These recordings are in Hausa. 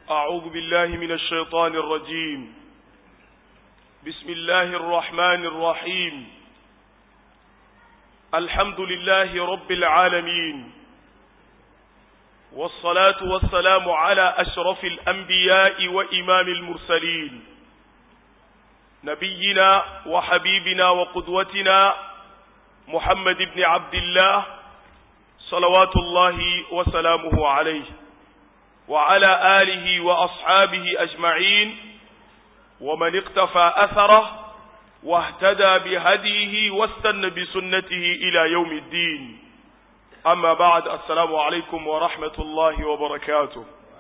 أعوذ بالله من الشيطان الرجيم بسم الله الرحمن الرحيم الحمد لله رب العالمين والصلاة والسلام على أشرف الأنبياء وإمام المرسلين نبينا وحبيبنا وقدوتنا محمد بن عبد الله صلوات الله وسلامه عليه وعلى آله وأصحابه أجمعين ومن اقتفى أثره واهتدى بهديه واستنى بسنته إلى يوم الدين أما بعد السلام عليكم ورحمة الله وبركاته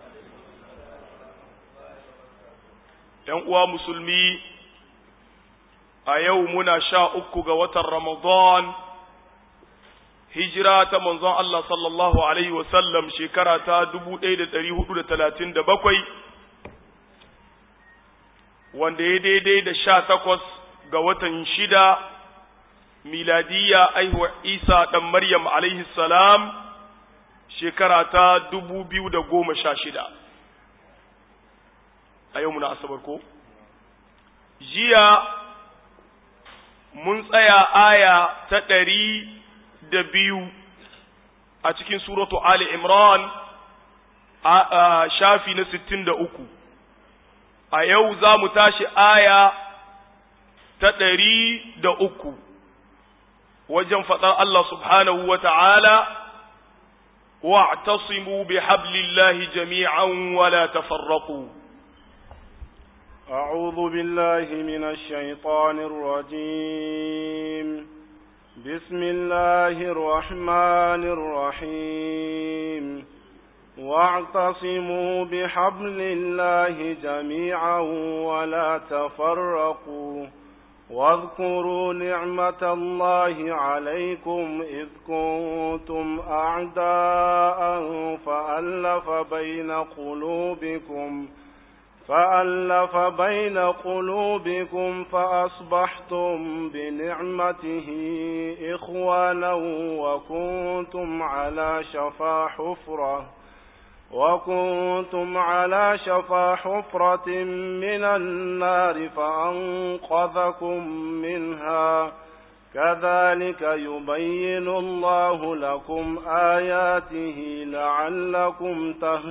uwa musulmi a yau muna sha uku ga watan Ramadan hijira ta manzon Allah sallallahu Alaihi wasallam shekara ta 1437 wanda ya daidai da sha takwas ga watan shida miladiya aihuwar Isa ɗan Maryam alaihi salam shekara ta 2016 a yau muna asabar ko? jiya mun tsaya aya ta ɗari da biyu a cikin suratu Ali Imran a shafi na sittin da uku a yau za mu tashi aya ta ɗari da uku wajen faɗar Allah subhanahu wa ta'ala wa'tasimu bi hablillahi jami'an wala tafarraqu أعوذ بالله من الشيطان الرجيم بسم الله الرحمن الرحيم واعتصموا بحبل الله جميعا ولا تفرقوا واذكروا نعمة الله عليكم إذ كنتم أعداء فألف بين قلوبكم فألف بين قلوبكم فأصبحتم بنعمته إخوانا وكنتم على شفا حفرة وكنتم على شفا حفرة من النار فأنقذكم منها كذلك يبين الله لكم آياته لعلكم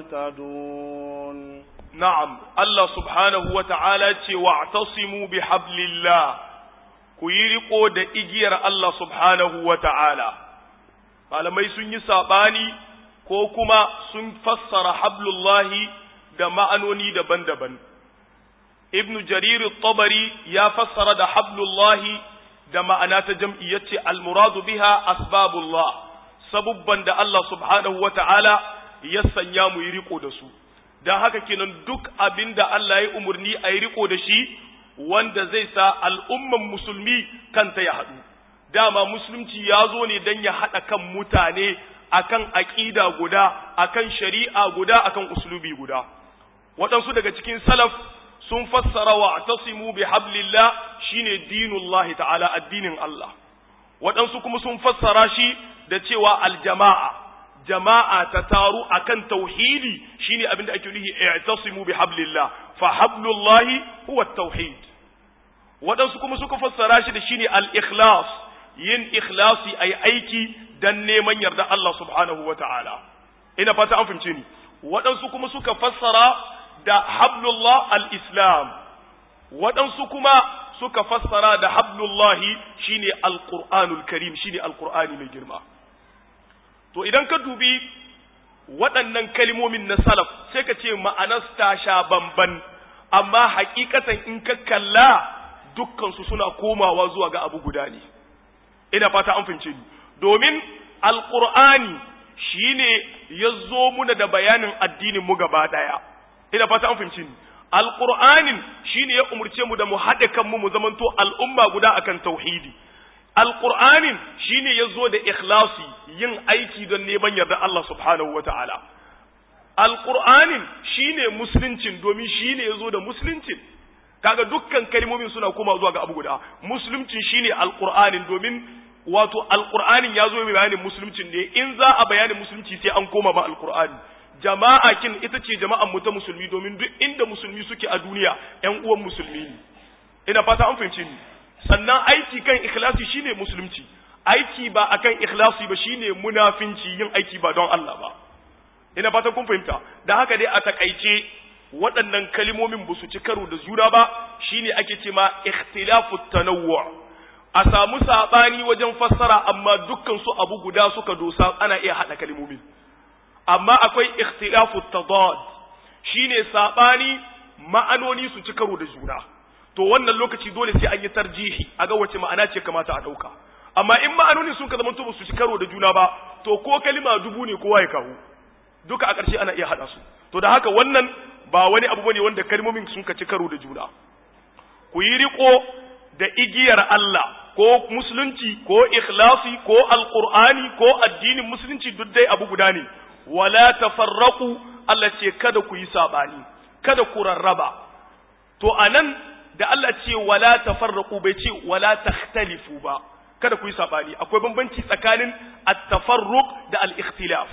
تهتدون Na'am, Allah subhanahu wa ta'ala ce wa tasimu bi hablillah ku yi riko da igiyar Allah subhanahu wa ta'ala. Malamai sun yi saɓani ko kuma sun fassara hablullahi da ma'anoni daban-daban. Ibn Jarir tabari ya fassara da hablullahi da ma'ana ta jam'i ya ce almuradu biha asbabullah, sabubban da Allah subhanahu wa ta'ala ya sanya mu yi riko da su. don haka kenan duk abin da Allah ya umarni a yi riko da shi wanda zai sa al'umman musulmi kanta ya haɗu. Dama musulunci ya zo ne don ya haɗa kan mutane akan aƙida guda, akan shari'a guda, akan uslubi guda. Waɗansu daga cikin salaf sun fassara wa tasimu bi hablillah shine dinullahi ta'ala addinin Allah. Waɗansu kuma sun fassara shi da cewa aljama'a. jama'a ta taru akan tauhidi shine abinda ake nufi i'tasimu bi hablillah fa hablullahi huwa tauhid wadansu kuma suka fassara shi da shine al-ikhlas yin ikhlasi ay aiki dan neman yarda Allah subhanahu wata'ala ina fata an fahimce ni wadansu kuma suka fassara da hablullah al-islam wadansu kuma suka fassara da hablullahi shine al-qur'anul karim shine al-qur'ani mai girma to idan ka dubi waɗannan kalmomin na salaf sai ka ce ma'anar ta sha bamban amma hakikatan in ka kalla dukkansu suna komawa zuwa ga abu guda ne ina fata an fahimce ni domin alqur'ani shine ya zo muna da bayanin addinin mu gaba daya ina fata an fahimce ni alqur'anin shine ya umurce mu da mu haɗe kanmu mu zamanto al'umma guda akan tauhidi Alƙur'anin shi ne ya zo da ikhlasi yin aiki don neman yarda Allah subhanahu wa ta'ala. Alƙur'anin shi ne musuluncin domin shi ne ya zo da musuluncin. Kaga dukkan kalmomin suna kuma zuwa ga abu guda. Musuluncin shi ne Alƙur'anin domin wato Alƙur'anin ya zo bayanin musuluncin ne in za a bayanin musulunci sai an koma ba Alƙur'ani. jama'a kin ita ce jama'an mu ta musulmi domin duk inda musulmi suke a duniya ƴan uwan musulmi ne ina fata an fahimce ni sannan aiki kan ikhlasi shine musulunci aiki ba akan ikhlasi ba shine munafinci yin aiki ba don Allah ba ina fata kun fahimta da haka dai a takaice waɗannan kalimomin ba su ci karo da juna ba shine ake ce ma ikhtilafu tanawwu a samu sabani wajen fassara amma dukkan su abu guda suka dosa ana iya hada kalimomin amma akwai ikhtilafu tadad shine sabani ma'anoni su ci karo da juna to wannan lokaci dole sai an yi tarjihi a ga wace ma'ana ce kamata a dauka amma in ma'anoni sun ka zama to su ci karo da juna ba to ko kalima dubu ne kowa ya kawo duka a ƙarshe ana iya hada su to da haka wannan ba wani abu bane wanda kalmomin sun ka ci karo da juna ku yi riko da igiyar Allah ko musulunci ko ikhlasi ko alqur'ani ko addinin musulunci duk dai abu guda ne wala tafarraqu Allah ce kada ku yi sabani kada ku rarraba to anan da Allah ce wala tafarraqu bai ce wala takhtalifu ba kada ku yi sabani akwai bambanci tsakanin at-tafarruq da al-ikhtilaf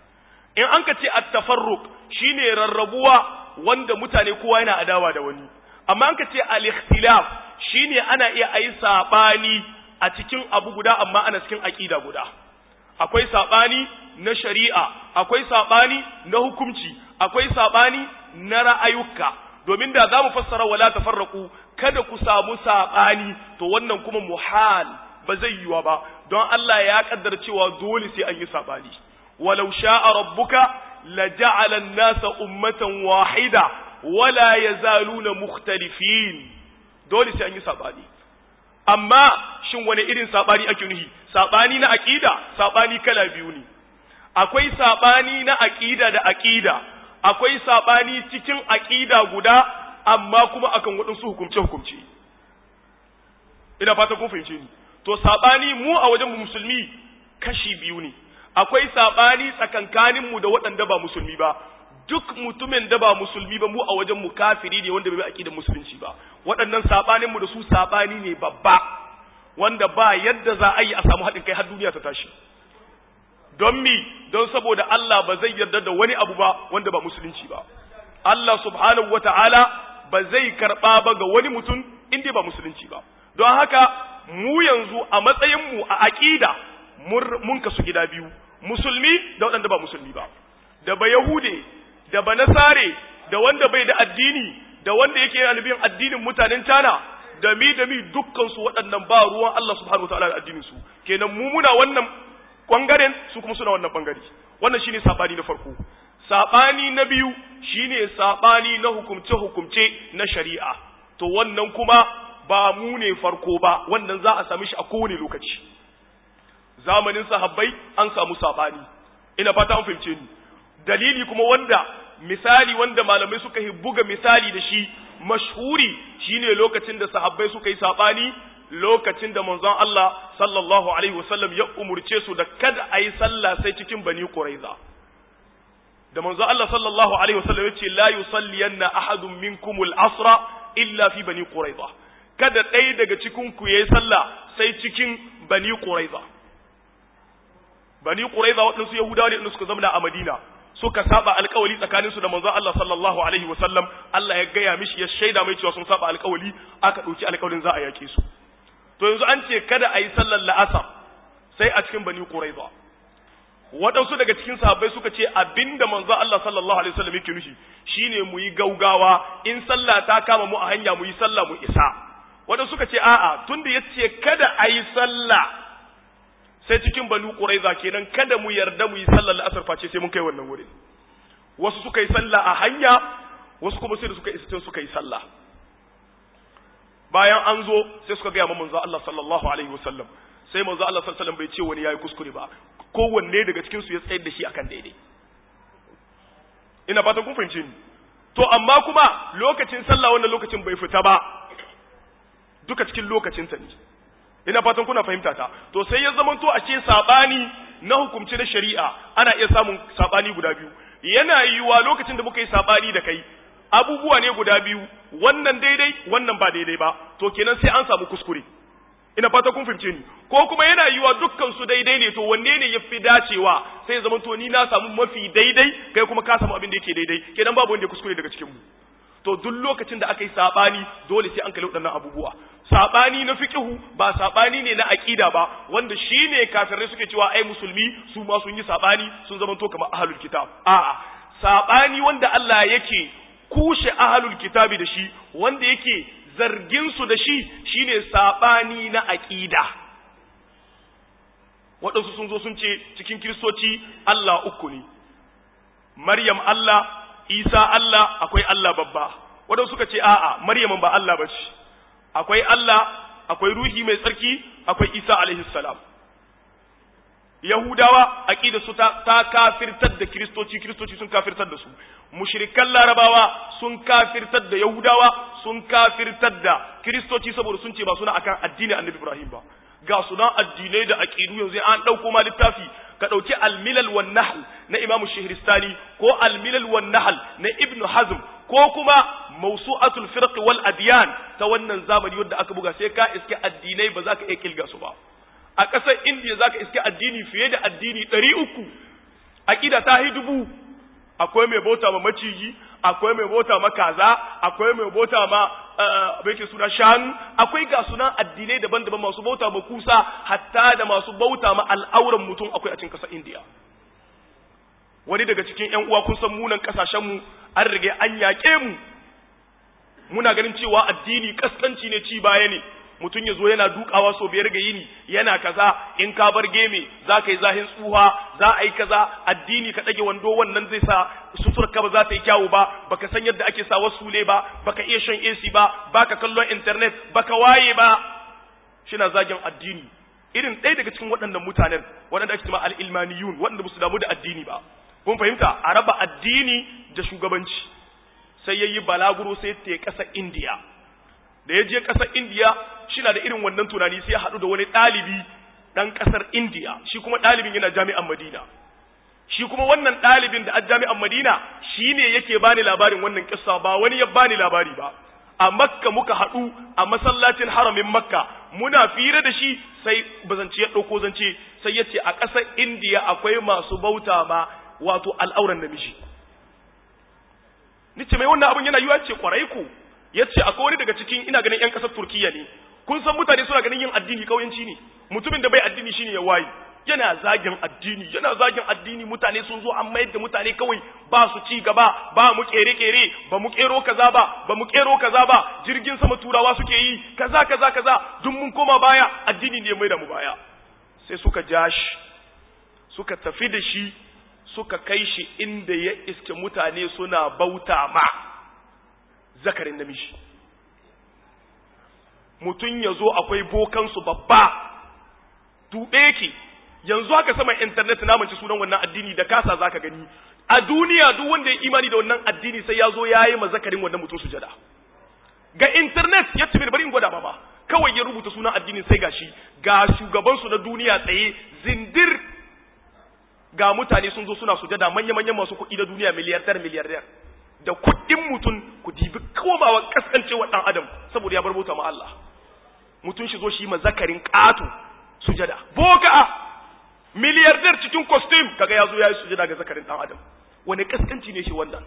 in an ka ce at-tafarruq shine rarrabuwa wanda mutane kowa yana adawa da wani amma an ka ce al-ikhtilaf shine ana iya ayi sabani a cikin abu guda amma ana cikin aqida guda akwai sabani na shari'a akwai sabani na hukunci akwai sabani na ra'ayuka domin da zamu fassara wala tafarraqu kada ku samu sabani to wannan kuma muhal ba zai yiwa ba don Allah ya kaddara cewa dole sai an yi sabani walau sha'a rabbuka laja'ala an-nasa ummatan wahida wala yazaluna mukhtalifin dole sai an yi sabani amma shin wani irin sabani ake nuhi sabani na aqida sabani kala biyu ne akwai sabani na aqida da aqida akwai sabani cikin aqida guda amma kuma akan waɗansu hukumce hukumce ina fata kun fahimce ni to sabani mu a wajen musulmi kashi biyu ne akwai sabani tsakankanin mu da waɗanda ba musulmi ba duk mutumin da ba musulmi ba mu a wajen mu kafiri ne wanda bai bi aqidar musulunci ba waɗannan sabanin mu da su sabani ne babba wanda ba yadda za a yi a samu haɗin kai har duniya ta tashi don mi don saboda Allah ba zai yarda da wani abu ba wanda ba musulunci ba Allah subhanahu wata'ala ba zai karɓa ba ga wani mutum inda ba musulunci ba don haka mu yanzu a matsayin mu a aqida mun kasu gida biyu musulmi da waɗanda ba musulmi ba da ba yahude da ba nasare da wanda bai da addini da wanda yake yana bin addinin mutanen tana da mi da mi dukkan su waɗannan ba ruwan Allah subhanahu wataala da addinin su kenan mu muna wannan bangaren su kuma suna wannan bangare wannan shine sabani na farko sabani na biyu shine sabani na hukumce hukumce na shari'a to wannan kuma ba mu ne farko ba wannan za a sami shi a kowane lokaci zamanin sahabbai an samu sabani ina fata an fahimce ni dalili kuma wanda misali wanda malamai suka yi buga misali da shi mashhuri shine lokacin da sahabbai suka yi sabani lokacin da manzon Allah sallallahu alaihi wasallam ya umurce su da kada a yi sallah sai cikin bani quraiza da manzon Allah sallallahu alaihi wasallam ya ce la yusalliyanna ahadun minkumul asra illa fi bani quraiza kada ɗaya daga cikin ku yayi sallah sai cikin bani quraiza bani quraiza waɗansu yahudawa ne suka zama a madina suka saba alkawali tsakaninsu da manzon Allah sallallahu alaihi wasallam Allah ya gaya mishi ya shaida mai cewa sun saba alkawali aka ɗauki alkawalin za a yake su to yanzu an ce kada a yi sallar la'asar sai a cikin bani quraiza waɗansu daga cikin sahabbai suka ce abinda manzon Allah sallallahu alaihi wasallam yake nufi shine mu yi gaugawa in sallah ta kama mu a hanya mu yi sallah mu isa waɗansu suka ce a'a tunda yace kada a yi sallah sai cikin banu quraiza kenan kada mu yarda mu yi sallar la'asar face sai mun kai wannan wurin wasu suka yi sallah a hanya wasu kuma sai da suka isa suka yi sallah bayan an zo sai suka gaya ma manzo Allah sallallahu alaihi wasallam sai manzo Allah sallallahu alaihi wasallam bai ce wani yayi kuskure ba kowanne daga cikin su ya tsayar da shi akan daidai ina fatan kun fahimce ni to amma kuma lokacin sallah wannan lokacin bai fita ba duka cikin lokacin ta ne ina fatan kuna fahimta ta to sai ya zama to a ce sabani na hukumci na shari'a ana iya samun sabani guda biyu yana yiwuwa lokacin da muka yi sabani da kai abubuwa ne guda biyu wannan daidai wannan ba daidai ba to kenan sai an samu kuskure ina fata kun fahimce ni ko kuma yana yiwa dukkan su daidai ne to wanne ne yafi dacewa sai ya zama to ni na samu mafi daidai kai kuma ka samu abin da yake daidai kenan babu wanda ya kuskure daga cikin mu to duk lokacin da aka yi sabani dole sai an kalli waɗannan abubuwa sabani na fiqhu ba sabani ne na aqida ba wanda shine kafirai suke cewa ai musulmi su ma sun yi sabani sun zama to kamar ahlul kitab a'a sabani wanda Allah yake kushe ahlul kitabi da shi wanda yake zargin su da shi shine sabani na aqida waɗansu sun zo sun ce cikin kiristoci Allah uku ne Maryam Allah Isa Allah akwai Allah babba waɗansu suka ce a'a Maryam ba Allah ba ce akwai Allah akwai ruhi mai tsarki akwai Isa alaihi salam Yahudawa aqida su ta, ta kafirtar da kiristoci kiristoci sun kafirtar da su mushrikan larabawa sun kafirtar da yahudawa sun kafirtar da kiristoci saboda sun ce ba suna akan addinin annabi Ibrahim ba ga sunan addinai da aqidu yanzu an dauko ma littafi ka dauki al-milal wan nahl na Imam Shihristani ko al-milal wan nahl na Ibn Hazm ko kuma mawsu'atul firq wal adyan ta wannan zamani wanda aka buga sai ka iske addinai ba za ka iya kilga su ba a ƙasar India za ka iske addini fiye da addini ɗari uku aƙida ta hi dubu akwai mai bauta ma maciji akwai mai bauta ma kaza akwai mai bauta ma bai ke suna shanu akwai ga sunan addinai daban-daban masu bauta ma kusa hatta da masu bauta ma al'auran mutum akwai a cikin ƙasar India wani daga cikin ƴan uwa kun san munan ƙasashen mu an rige an yaƙe mu muna ganin cewa addini kaskanci ne ci baya ne mutum ya zo yana dukawa so biyar ga yini yana kaza in ka bar geme za ka yi zahin tsuha za a yi kaza addini ka ɗage wando wannan zai sa sutur ka ba za ta yi kyawu ba baka san yadda ake sa wasu ne ba baka iya shan AC ba baka kallon internet baka waye ba shina zagin addini irin ɗaya daga cikin waɗannan mutanen waɗanda ake cewa al-ilmaniyun waɗanda ba su damu da addini ba kun fahimta a raba addini da shugabanci sai yayi balaguro sai ta ƙasar India da ya je ƙasar indiya shi na da irin wannan tunani sai ya haɗu da wani ɗalibi ɗan ƙasar indiya shi kuma ɗalibin yana jami'an madina shi kuma wannan ɗalibin da a jami'an madina shi ne yake bani labarin wannan ƙissa ba wani ya bani labari ba a makka muka haɗu a masallacin haramin makka muna fira da shi sai bazance ya ɗauko zance sai ya ce a ƙasar indiya akwai masu bauta ma wato al'auran namiji ni ce mai wannan abin yana yiwa ce kwarai ko ya ce akwai wani daga cikin ina ganin 'yan ƙasar turkiya ne kun san mutane suna ganin yin addini kauyanci ne mutumin da bai addini shine ya waye yana zagin addini yana zagin addini mutane sun zo an mayar da mutane kawai ba su ci gaba ba mu kere kere ba mu kero kaza ba ba mu kero kaza ba jirgin sama turawa suke yi kaza kaza kaza duk mun koma baya addini ne mai da mu baya sai suka ja shi suka tafi da shi suka kai shi inda ya iske mutane suna bauta ma zakarin namiji mutum ya zo akwai bokansu babba tuɓe ki yanzu haka sama intanet na mace sunan wannan addini da kasa zaka gani a duniya duk wanda ya imani da wannan addini sai ya zo ya yi mazakarin wannan mutum sujada ga internet ya ce bari in gwada ba kawai ya rubuta sunan addinin sai gashi ga shugabansu na duniya tsaye zindir ga mutane sun zo suna sujada manya-manyan masu kuɗi na duniya miliyardar miliyardar da kuɗin mutum ku dibi komawa kaskancewa ɗan adam saboda ya bar bauta ma Allah mutum shi zo shi ma zakarin ƙato sujada boka miliyardar cikin costume kaga ya zo ya yi sujada ga zakarin ɗan adam wani kaskanci ne shi wannan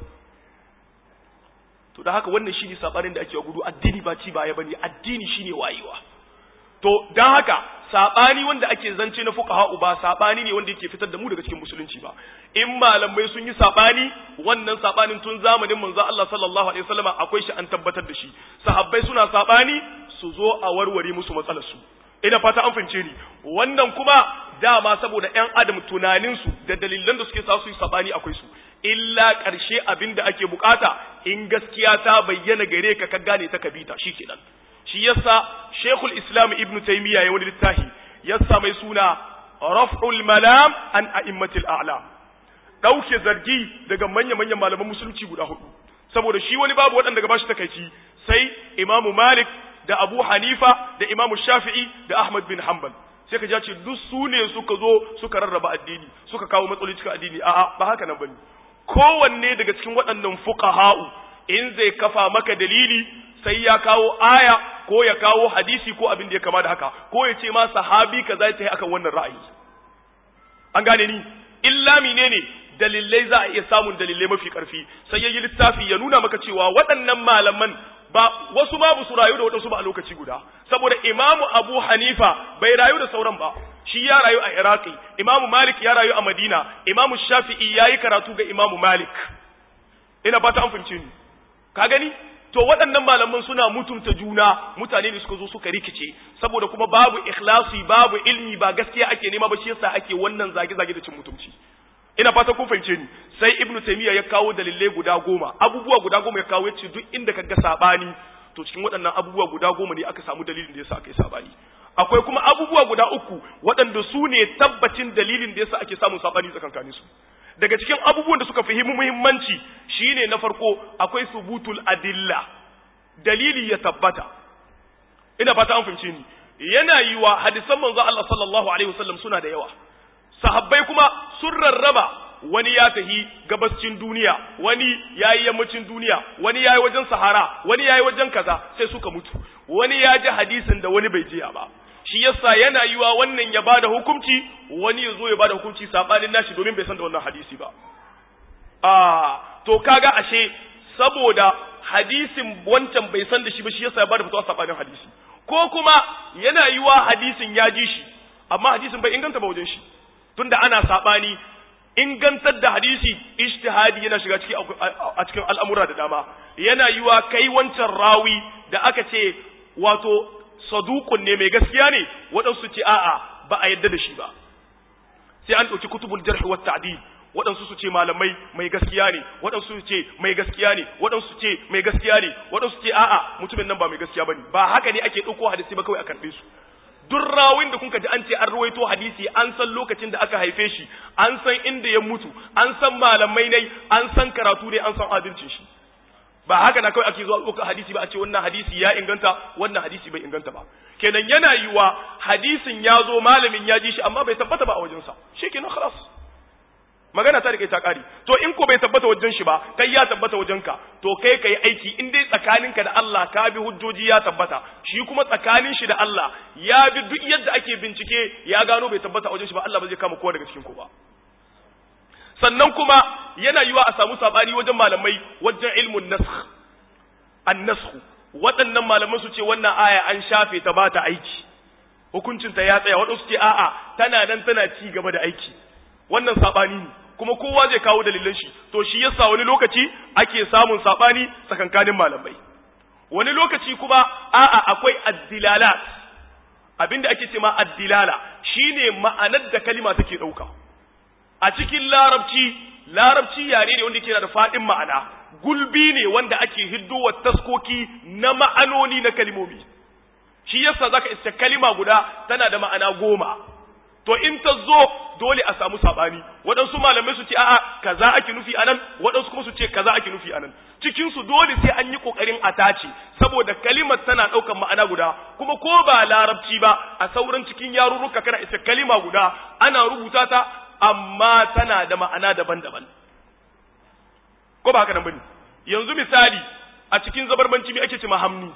to da haka wannan shine sabanin da ake gudu addini ba ci baya bane addini shine wayewa to dan haka sabani wanda ake zance na fuqaha ba sabani ne wanda yake fitar da mu daga cikin musulunci ba in malamai sun yi sabani wannan sabanin tun zamanin manzo Allah sallallahu alaihi wasallama akwai shi an tabbatar da shi sahabbai suna sabani su zo a warware musu matsalar su ina fata an fince ni wannan kuma dama saboda ƴan adam tunanin su da dalilan da suke sa su yi sabani akwai su illa ƙarshe abin da ake bukata in gaskiya ta bayyana gare ka ka gane ta kabita shikenan shi yasa Sheikhul Islam Ibn Taymiyyah ya wani littafi yasa mai suna Raf'ul Malam an A'immatil A'lam dauke zargi daga manya-manyan malaman musulunci guda hudu saboda shi wani babu waɗanda gaba shi takaici sai Imam Malik da Abu Hanifa da Imam Shafi'i da Ahmad bin Hanbal sai ka ce duk su ne suka zo suka rarraba addini suka kawo matsaloli cikin addini a'a ba haka nan bane kowanne daga cikin waɗannan fuqaha'u in zai kafa maka dalili sai ya kawo aya ko ya kawo hadisi ko abin da ya kama da haka ko ya ce ma sahabi kaza ya tafi akan wannan ra'ayi an gane ni illa menene dalilai za a iya samun dalilai mafi karfi sai yayi littafi ya nuna maka cewa waɗannan malaman ba wasu ma su rayu da waɗansu ba a lokaci guda saboda imamu abu hanifa bai rayu da sauran ba shi ya rayu a iraki imamu malik ya rayu a madina imamu shafi'i ya yi karatu ga imamu malik ina fata an fahimce ni ka gani to waɗannan malaman suna mutunta juna mutane ne suka zo suka rikice saboda kuma babu ikhlasi babu ilmi ba gaskiya ake nema ba shi yasa ake wannan zage-zage da cin mutunci ina fata kun fahimce ni sai ibnu taymiya ya kawo dalilai guda goma abubuwa guda goma ya kawo yace duk inda kaga sabani to cikin waɗannan abubuwa guda goma ne aka samu dalilin da yasa aka yi sabani akwai kuma abubuwa guda uku waɗanda su ne tabbacin dalilin da yasa ake samun sabani tsakankanin su daga cikin abubuwan da suka fi muhimmanci shine na farko akwai subutul adilla dalili ya tabbata ina fata an fahimce ni yana yiwa hadisan manzo Allah sallallahu alaihi wasallam suna da yawa sahabbai kuma sun rarraba wani ya tahi gabascin duniya wani yayi yammacin duniya wani yayi wajen sahara wani yayi wajen kaza sai suka mutu wani ya ji hadisin da wani bai jiya ba shi yasa yana yiwa wannan ya bada hukunci wani ya zo ya bada hukunci sabanin nashi domin bai san da wannan hadisi ba ah to kaga ashe saboda hadisin wancan bai san da shi ba shi yasa ya bada fitawa sabanin hadisi ko kuma yana yiwa hadisin ya ji shi amma hadisin bai inganta ba wajen shi tunda ana sabani ingantar da hadisi ijtihadi yana shiga ciki a cikin al'amura da dama yana yiwa kai wancan rawi da aka ce wato saduqun ne mai gaskiya ne waɗansu ce a'a ba a yadda da shi ba sai an ɗauki kutubul jarh wa ta'dil waɗansu su ce malamai mai gaskiya ne waɗansu su ce mai gaskiya ne waɗansu su ce mai gaskiya ne waɗansu ce a'a mutumin nan ba mai gaskiya bane ba haka ne ake ɗauko hadisi ba kawai a karɓe su duk rawin da kuka ji an ce an ruwaito hadisi an san lokacin da aka haife shi an san inda ya mutu an san malamai ne an san karatu ne an san adalcin shi ba haka na kawai ake zuwa ɗauka hadisi ba a ce wannan hadisi ya inganta wannan hadisi bai inganta ba kenan yana yiwa hadisin ya zo malamin ya ji shi amma bai tabbata ba a wajensa shi kenan khalas magana ta rike ta kare to in ko bai tabbata wajen shi ba kai ya tabbata wajen ka to kai kai aiki in dai tsakaninka da Allah ka bi hujjoji ya tabbata shi kuma tsakanin shi da Allah ya bi duk yadda ake bincike ya gano bai tabbata wajen shi ba Allah ba zai kama kowa daga cikin ku ba sannan kuma yana yiwa a samu sabani wajen malamai wajen ilmun nasakh an-nasakh waɗannan malaman su ce wannan aya an shafe ta ba ta aiki hukuncinta ya tsaya waɗansu ce a'a tana nan tana ci gaba da aiki wannan sabani ne kuma kowa zai kawo dalilan shi to shi yasa wani lokaci ake samun sabani tsakankanin malamai wani lokaci kuma a'a akwai addilalat abinda ake ce ma addilala shine ma'anar da kalima take dauka a cikin larabci larabci yare ne wanda yake da fadin ma'ana gulbi ne wanda ake hiddowa taskoki na ma'anoni na kalimomi shi yasa zaka iska kalima guda tana da ma'ana goma to in ta zo dole a samu sabani waɗansu malamai su ce a'a kaza ake nufi anan waɗansu kuma su ce kaza ake nufi anan cikin su dole sai an yi kokarin a tace saboda kalimar tana ɗaukar ma'ana guda kuma ko ba larabci ba a sauran cikin yarurruka kana isa kalima guda ana rubuta ta amma tana da ma'ana daban-daban ko ba haka nan bane yanzu misali a cikin zabarbanci me ake ce ma hamni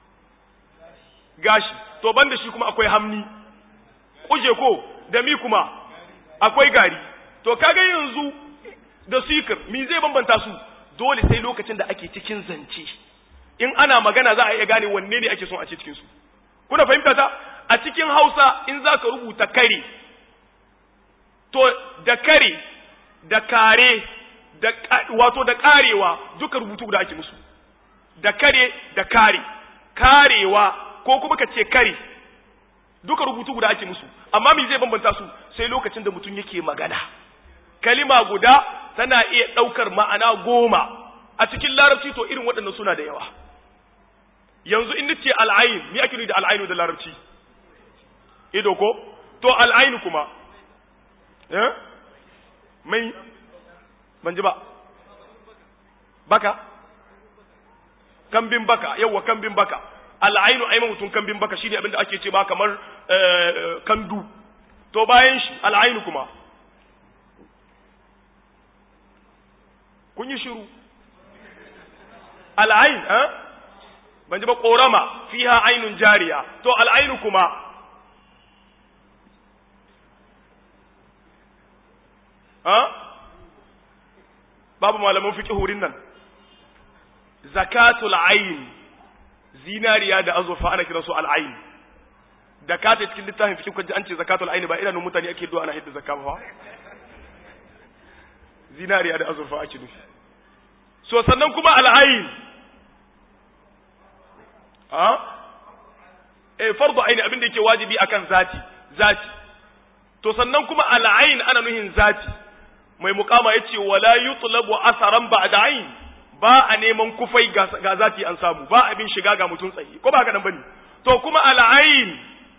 gashi to banda shi kuma akwai hamni kuje ko da mi kuma akwai gari to kaga yanzu da sikir mi zai bambanta su dole sai lokacin da ake cikin zance in ana magana za a iya gane wanne ne ake son a ce cikin su kuna fahimta ta a cikin Hausa in za ka rubuta kare to da kare da kare da wato da karewa duka rubutu guda ake musu da kare da kare karewa ko kuma ka ce kare duka rubutu guda ake musu amma me zai bambanta su sai lokacin da mutum yake magana kalima guda tana iya ɗaukar ma'ana goma a cikin larabci to irin waɗannan suna da yawa yanzu in nace al'ain me ake nufi da al'ainu da larabci ido ko to al'ainu kuma eh mai ban ji ba baka kambin baka yawa kambin baka al'ainu ai mutum kambin baka shine abinda ake ce ba kamar kandu to bayan shi al'ainu kuma kun yi shiru al'ain eh ban ji ba korama fiha ainun jariya to al'ainu kuma ha babu malaman fiqh wurin nan zakatul ayn zinariya da azurfa ana kiransu al'ayn da ka ta cikin littafin fiqh kaji an ce zakatul ayn ba idanun mutane ake do ana hidda zakka ba zinariya da azurfa ake nufi so sannan kuma al'ayn ha eh fardu aini abin da yake wajibi akan zati zati to sannan kuma al'ayn ana nuhin zati mai mukama yace wala yutlabu asaran ba'da ayn ba a neman kufai ga zati an samu ba abin shiga ga mutun tsaye ko ba haka nan bane to kuma al'ayn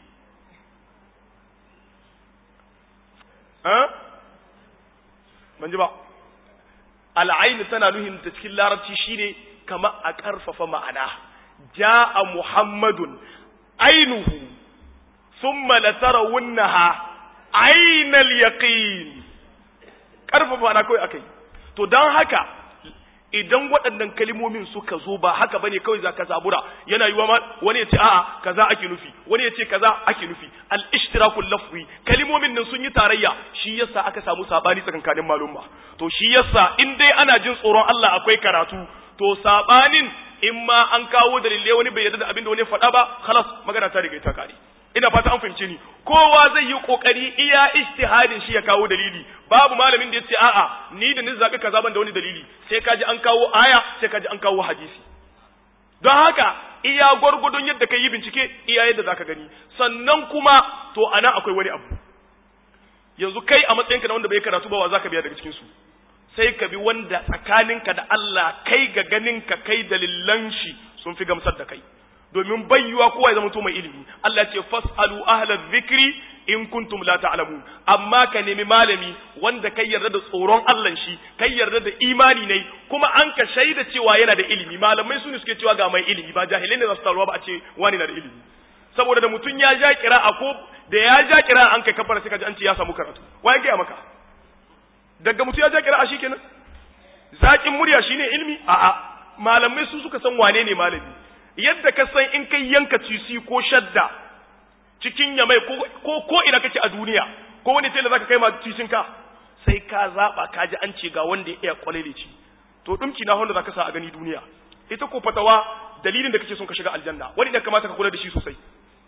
ha ban ji ba al'ayn tana nuhin ta cikin larabci shine kama a karfafa ma'ana ja'a muhammadun ainuhu thumma latarawunnaha ainal yaqin karfafa na kawai akai to dan haka idan waɗannan kalimomin suka zo ba haka bane kawai zaka zabura yana yiwa ma wani ya ce a'a kaza ake nufi wani ya ce kaza ake nufi al ishtirakul lafzi kalimomin nan sun yi tarayya shi yasa aka samu sabani tsakankanin malumma to shi yasa in dai ana jin tsoron Allah akwai karatu to sabanin in ma an kawo dalilai wani bai yarda da abin da wani faɗa ba khalas magana ta riga ta kare ina fata an fahimce ni kowa zai yi kokari iya ijtihadin shi ya kawo dalili babu malamin da yace a'a ni da ni zabi kaza ban da wani dalili sai kaji an kawo aya sai kaji an kawo hadisi don haka iya gwargwadon yadda kai yi bincike iya yadda zaka gani sannan kuma to ana akwai wani abu yanzu kai a matsayinka na wanda bai karatu ba wa zaka biya daga cikin su sai ka bi wanda tsakaninka da Allah kai ga ganinka kai dalilan shi sun fi gamsar da kai domin bayyuwa kowa ya zama to mai ilimi Allah ce fasalu ahlal zikri in kuntum la ta'lamun amma ka nemi malami wanda kai yarda da tsoron Allah shi kai yarda da imani ne kuma an ka shaida cewa yana da ilimi malamai su ne suke cewa ga mai ilimi ba jahilai ne za su taruwa ba a ce wani na da ilimi saboda da mutum ya ja kira'a ko da ya ja kira'a an kai kafara sai ka ji an ce ya samu karatu waye ga maka daga mutum ya ja kira'a shikenan zakin murya shine ilimi a'a malamai su suka san wane ne malami yadda ka san in kai yanka cisi ko shadda cikin yamai ko ko ina kake a duniya ko wani tela zaka kai ma cisin ka sai ka zaba ka ji an ce ga wanda ya iya kwalele ci to dumki na wanda zaka sa a gani duniya ita ko fatawa dalilin da kake son ka shiga aljanna wani da kamata ka kula da shi sosai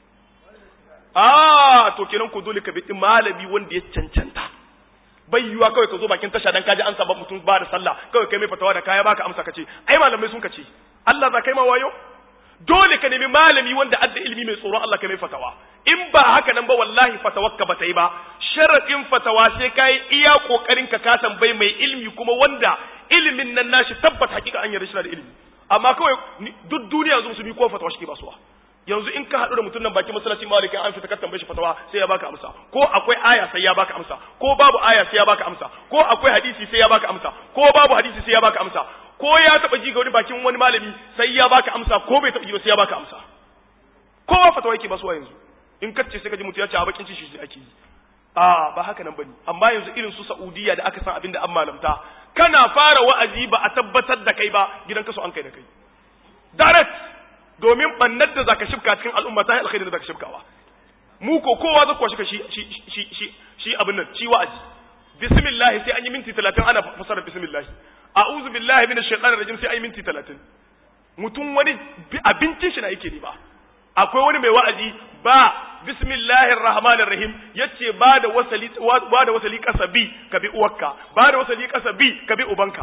ah to kenan ko dole ka bi malami wanda ya cancanta bai yiwa kawai ka zo bakin tasha dan kaji an saba mutum ba da sallah kawai kai mai fatawa da kaya baka amsa kace ai malamai sun kace Allah za kai ma wayo dole ka nemi malami wanda adda ilimi mai tsoron Allah kai mai fatawa in ba haka nan ba wallahi fatawakka ba ta yi ba sharadin fatawa sai kai iya kokarin ka ka tambayi mai ilimi kuma wanda ilimin nan nashi tabbata hakika an yarda shi da ilimi amma kawai duk duniya yanzu musulmi ko fatawa shi ke basuwa yanzu in ka haɗu da mutum nan bakin masallacin malikin an fita ka tambaye shi fatawa sai ya baka amsa ko akwai aya sai ya baka amsa ko babu aya sai ya baka amsa ko akwai hadisi sai ya baka amsa ko babu hadisi sai ya baka amsa ko ya taba ji ga wani bakin wani malami sai ya baka amsa ko bai taba ji ba sai ya baka amsa kowa fatawa yake basuwa yanzu in kace sai ka ji mutum ya ce a bakin ci shi ake yi a ba haka nan bane amma yanzu irin su Saudiya da aka san abin da an malamta kana fara wa'azi ba a tabbatar da kai ba gidan kaso an kai da kai direct domin bannar da zaka shifka cikin al'umma ta alkhairi da zaka shifkawa mu ko kowa zai kwashi ka shi shi shi shi shi abin nan shi wa'azi bismillah sai an yi minti 30 ana fasara bismillah a'udhu billahi minash shaitanir rajim sai an yi minti 30 mutum wani abincin shi na yake ne ba akwai wani mai wa'azi ba bismillahir rahmanir rahim yace ba da wasali ba da wasali kasabi ka bi uwarka ba da wasali kasabi ka bi ubanka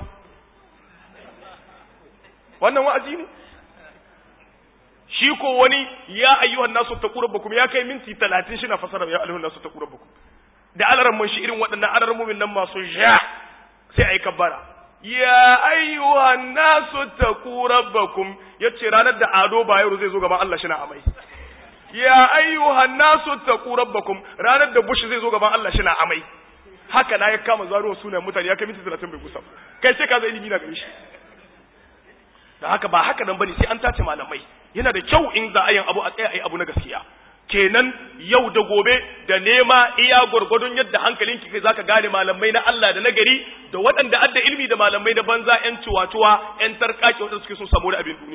wannan wa'azi ne shi ko wani ya ayyuhan nasu taqu rabbakum ya kai minti 30 shi na fasara ya ayyuhan nasu taqu rabbakum da alaran mun shi irin waɗannan alaran mumin nan masu ja sai ayi kabbara ya ayyuhan nasu taqu rabbakum yace ranar da ado bayero zai zo gaban Allah shi na amai ya ayyuhan nasu taqu rabbakum ranar da bush zai zo gaban Allah shi na amai haka na ya kama zaro sunan mutane ya kai minti 30 bai kusa kai sai ka zai ilimi na gare shi da haka ba haka nan bane sai an tace malamai yana da kyau in za a yin abu a tsaya a yi abu na gaskiya kenan yau da gobe da nema iya gwargwadon yadda hankalinki kai zaka gane malamai na Allah da nagari da waɗanda adda ilimi da malamai da banza ƴan ciwatuwa ƴan tarkaki waɗanda suke son samu da abin duniya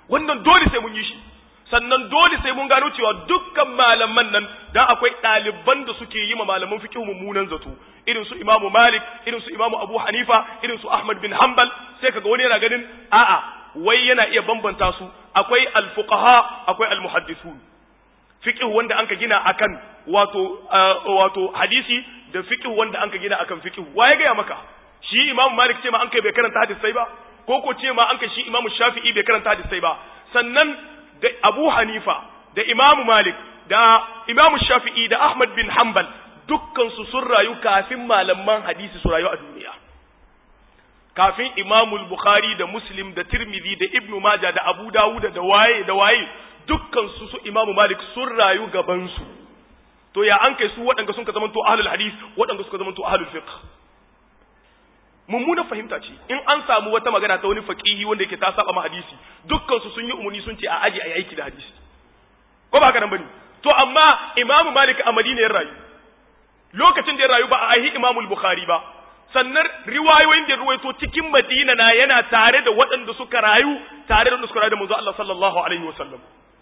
wannan dole sai mun yi shi sannan dole sai mun gano cewa dukkan malaman nan dan akwai ɗaliban da suke yi ma malaman fiqh mummunan zato irin su Imam Malik irin su Imam Abu Hanifa irin su Ahmad bin Hanbal sai kaga wani yana ganin a'a wai yana iya bambanta su akwai al-fuqaha akwai al-muhaddithun fiqh wanda anka gina akan wato wato hadisi da fiqh wanda anka gina akan fiqh waye ga maka shi Imam Malik ce ma an kai bai karanta hadisai ba ko ko ce ma an kai shi Imam Shafi'i bai karanta hadisai ba sannan da Abu Hanifa da Imam Malik da Imam Shafi'i da Ahmad bin Hanbal dukkan su sun rayu kafin malaman hadisi su rayu a duniya kafin Imam Bukhari da Muslim da Tirmidhi da Ibn Majah da Abu Dawud da waye da waye dukkan su su Imam Malik sun rayu gaban su to ya an kai su waɗanda sun ka zamanto ahlul hadis waɗanda suka zamanto ahlul fiqh mummuna fahimta ce in an samu wata magana ta wani faqihi wanda yake ta saba ma hadisi dukkan su sun yi umuni sun ce a aji ayi aiki da hadisi ko ba haka nan bane to amma imamu malik a madina ya rayu lokacin da ya rayu ba a ahi imamu bukhari ba sannan riwayoyin da ruwaito cikin madina na yana tare da waɗanda suka rayu tare da suka rayu da manzo Allah sallallahu alaihi wasallam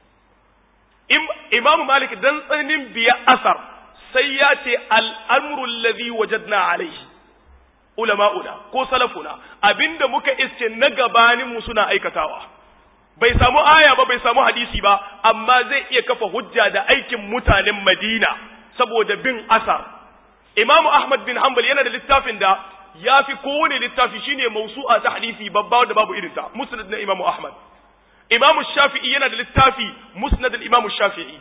imamu malik dan tsananin biya asar sai ya ce al-amru alladhi wajadna alaihi ulama'una ko salafuna abinda muka iske na gabanin mu suna aikatawa bai samu aya ba bai samu hadisi ba amma zai iya kafa hujja da aikin mutanen Madina saboda bin asar Imam Ahmad bin Hanbal yana da littafin da yafi kowane littafi shine mausu'a ta hadisi babba da babu irinta Musnad na Imam Ahmad Imam Shafi'i yana da littafi Musnad al-Imam Shafi'i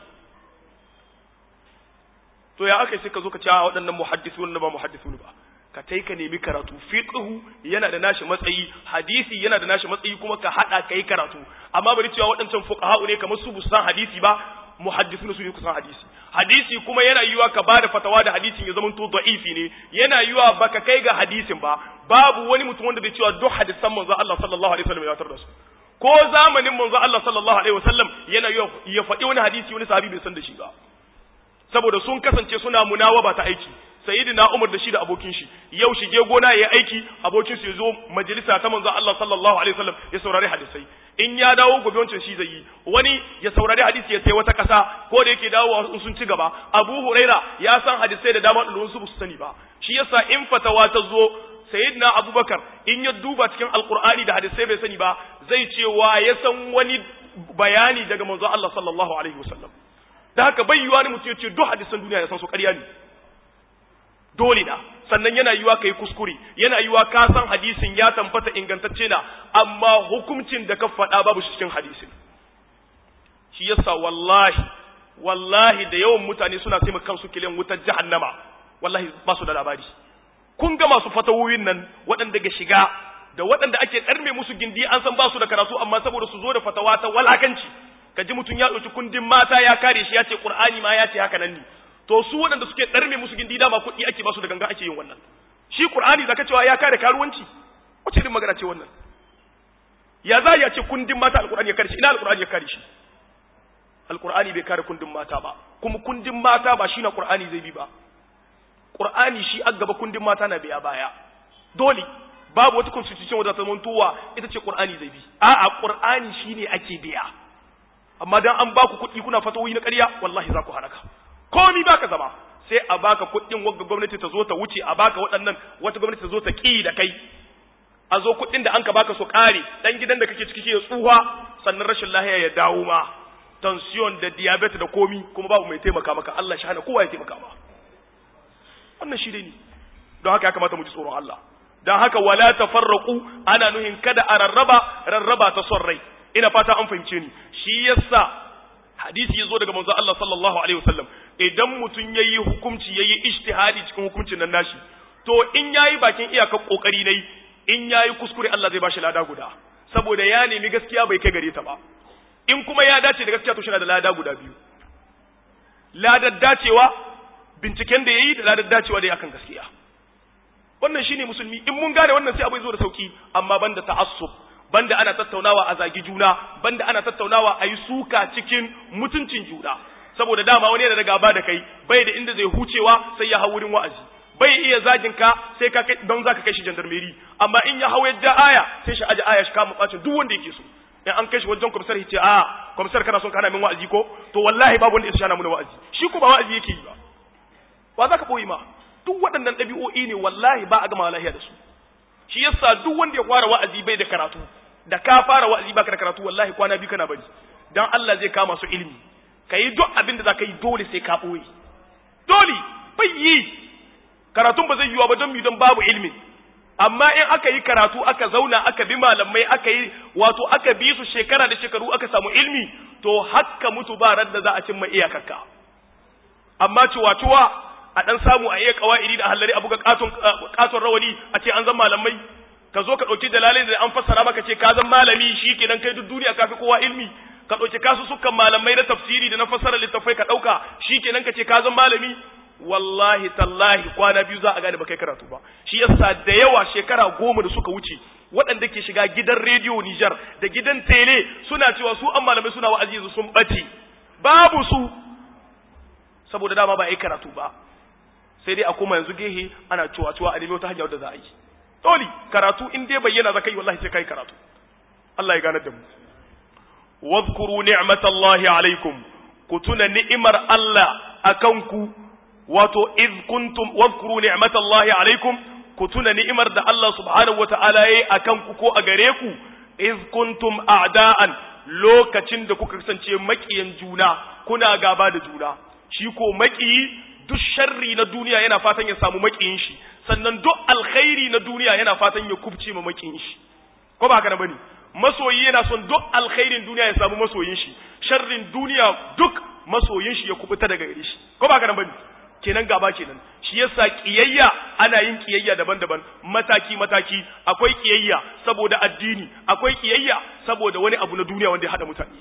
to ya aka sai ka zo ka ce a waɗannan muhaddisun ba muhaddisun ba ka tai ka nemi karatu fiqhu yana da nashi matsayi hadisi yana da nashi matsayi kuma ka hada kai karatu amma bari cewa waɗancan fuqaha ne kamar su busan hadisi ba muhaddisun su ne kusan hadisi hadisi kuma yana yiwa ka bada fatawa da hadisin ya zamanto da'ifi ne yana yiwa baka kai ga hadisin ba babu wani mutum wanda zai cewa duk hadisan manzo Allah sallallahu alaihi wasallam ya tar da su ko zamanin manzo Allah sallallahu alaihi wasallam yana yiwa ya faɗi wani hadisi wani sahabi bai san da shi ba saboda sun kasance suna munawaba ta aiki sayyidina Umar da shi da abokin shi yau shige gona yayi aiki abokin su yazo majalisa ta manzo Allah sallallahu alaihi wasallam ya saurari hadisai in ya dawo gobe wancan shi zai yi wani ya saurari hadisi ya sai wata kasa ko da yake dawowa sun ci gaba Abu Huraira ya san hadisai da dama da su su sani ba shi yasa in fatawa ta zo sayyidina Abubakar in ya duba cikin alqur'ani da hadisai bai sani ba zai ce wa ya san wani bayani daga manzo Allah sallallahu alaihi wasallam da haka bai yiwa ne mutum ya ce duk hadisan duniya ya san su ƙarya ne dole na sannan yana yiwa kai kuskure yana yiwa ka san hadisin ya tambata ingantacce na amma hukuncin da ka faɗa babu shi cikin hadisin shi yasa wallahi wallahi da yawan mutane suna taimaka kansu kilen wutar jahannama wallahi ba su da labari kun ga masu fatawoyin nan waɗanda ga shiga da waɗanda ake ɗarme musu gindi an san ba su da karatu amma saboda su zo da fatawa ta walakanci ka ji mutum ya ɗauki kundin mata ya kare shi ya ce ƙur'ani ma ya ce haka nan ne to su waɗanda suke ɗarme musu gindi dama kuɗi ake basu da ganga ake yin wannan shi qur'ani zaka cewa ya kare karuwanci wace irin magana ce wannan ya za ya ce kundin mata alqur'ani ya kare shi ina alqur'ani ya kare shi alqur'ani bai kare kundin mata ba kuma kundin mata ba shi na qur'ani zai bi ba qur'ani shi a gaba kundin mata na biya baya dole babu wata constitution wadda ta mantowa ita ce qur'ani zai bi a'a qur'ani shine ake biya amma dan an baku kuɗi kuna fatawoyi na ƙarya wallahi za ku halaka komi baka zama sai a baka kuɗin wagga gwamnati ta zo ta wuce a baka waɗannan wata gwamnati ta zo ta ƙi da kai a zo kuɗin da an ka baka su ƙare ɗan gidan da kake ciki ya tsuha sannan rashin lahiya ya dawo ma tension da diabetes da komi kuma babu mai taimaka maka Allah shi hana kowa ya taimaka ma wannan shi dai ne don haka ya kamata mu ji tsoron Allah don haka wala tafarraqu ana nuhin kada a rarraba rarraba ta son rai ina fata an fahimce ni shi yasa hadisi yazo daga manzo Allah sallallahu alaihi wasallam idan mutum yayi hukunci yayi ijtihadi cikin hukuncin nan nashi to in yayi bakin iyakar kokari nayi in yayi kuskure Allah zai bashi lada guda saboda ya nemi gaskiya bai kai gare ta ba in kuma ya dace da gaskiya to shi da lada guda biyu ladar dacewa binciken da yayi da ladar dacewa da akan gaskiya wannan shine musulmi in mun gane wannan sai abai zo da sauki amma banda ta'assub banda ana tattaunawa a zagi juna banda ana tattaunawa a yi suka cikin mutuncin juna saboda dama wani yana da gaba da kai bai da inda zai hucewa sai ya hau wurin wa'azi bai iya zagin ka sai ka kai don zaka kai shi jandarmeri amma in ya hau yadda aya sai shi aje aya shi kama bacin duk wanda yake so in an kai shi wajen kwamsar ya ce a kwamsar kana son kana min wa'azi ko to wallahi babu wanda ya shana mu wa'azi shi ko ba wa'azi yake yi ba ba za ka boye ma duk waɗannan ɗabi'o'i ne wallahi ba a gama lahiya da su shi yasa duk wanda ya fara wa'azi bai da karatu da ka fara wa'azi baka da karatu wallahi kwana biyu kana bari dan Allah zai kama su ilimi kai duk abin da zaka yi dole sai ka boye dole bai yi karatun ba zai yiwa ba don mi don babu ilimi amma in aka yi karatu aka zauna aka bi malamai aka yi wato aka bi su shekara da shekaru aka samu ilimi to hakka mutu ba radda za a cimma iyakarka amma ciwa-ciwa a dan samu a iya kawaidi da hallari a buga katon katon rawani a ce an zan malamai ka zo ka dauki dalalai da an fassara maka ce ka zan malami shikenan kai duk duniya kafi kowa ilmi ka dauki kasu sukan malamai na tafsiri da na fassara littafai ka dauka shikenan ka ce ka zan malami wallahi tallahi kwana biyu za a gane ba kai karatu ba shi yasa da yawa shekara goma da suka wuce waɗanda ke shiga gidan rediyo Nijar da gidan tele suna cewa su an malamai suna wa'azi sun bace babu su saboda dama ba a yi karatu ba sai dai a koma yanzu gehe ana cewa cewa a nemi wata hanya wadda za a yi dole karatu in dai bayyana za ka yi wallahi sai kai karatu Allah ya gane da mu wadhkuru ni'matallahi alaikum ku tuna ni'imar Allah akan ku wato iz kuntum wadhkuru ni'matallahi alaikum ku tuna ni'imar da Allah subhanahu wata'ala yayi akan ku ko a gare ku iz kuntum a'da'an lokacin da kuka kasance makiyan juna kuna gaba da juna shi ko makiyi duk sharri na duniya yana fatan ya samu makiyin shi sannan duk alkhairi na duniya yana fatan ya kubce ma makiyin shi ko ba haka na bane masoyi yana son duk alkhairin duniya ya samu masoyin shi sharrin duniya duk masoyin shi ya kubuta daga gare shi ko ba haka na bane kenan gaba kenan shi yasa kiyayya ana yin kiyayya daban-daban mataki mataki akwai kiyayya saboda addini akwai kiyayya saboda wani abu na duniya wanda ya hada mutane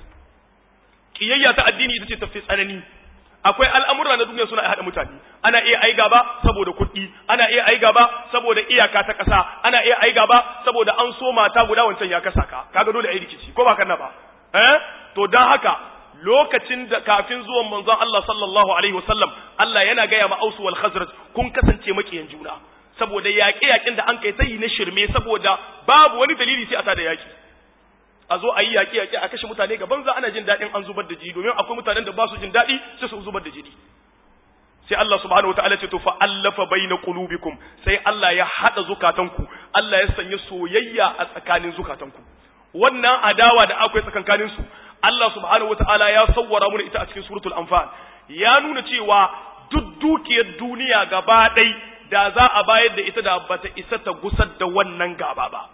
kiyayya ta addini ita ce tafi tsanani akwai al'amura na duniya suna haɗa mutane ana iya ai gaba saboda kuɗi ana iya ai gaba saboda iyaka ta ƙasa ana iya ai gaba saboda an so mata guda wancan ya kasa ka kaga dole ai rikici ko ba kana ba eh to dan haka lokacin da kafin zuwan manzon Allah sallallahu alaihi wasallam Allah yana gaya ma Ausu wal Khazraj kun kasance makiyan juna saboda yaƙe yaƙin da an kai sai na shirme saboda babu wani dalili sai a tada yaƙi a zo a yi yaƙi yaƙi a kashe mutane gaban za ana jin daɗin an zubar da jini domin akwai mutanen da ba su jin daɗi sai su zubar da jini sai Allah subhanahu wataala ce to fa allafa baina qulubikum sai Allah ya hada zukatanku Allah ya sanya soyayya a tsakanin zukatanku wannan adawa da akwai tsakankanin su Allah subhanahu wataala ya sawwara mu ita a cikin suratul anfal ya nuna cewa duk dukiyar duniya gaba ɗai da za a bayar da ita da bata isa ta gusar da wannan gaba ba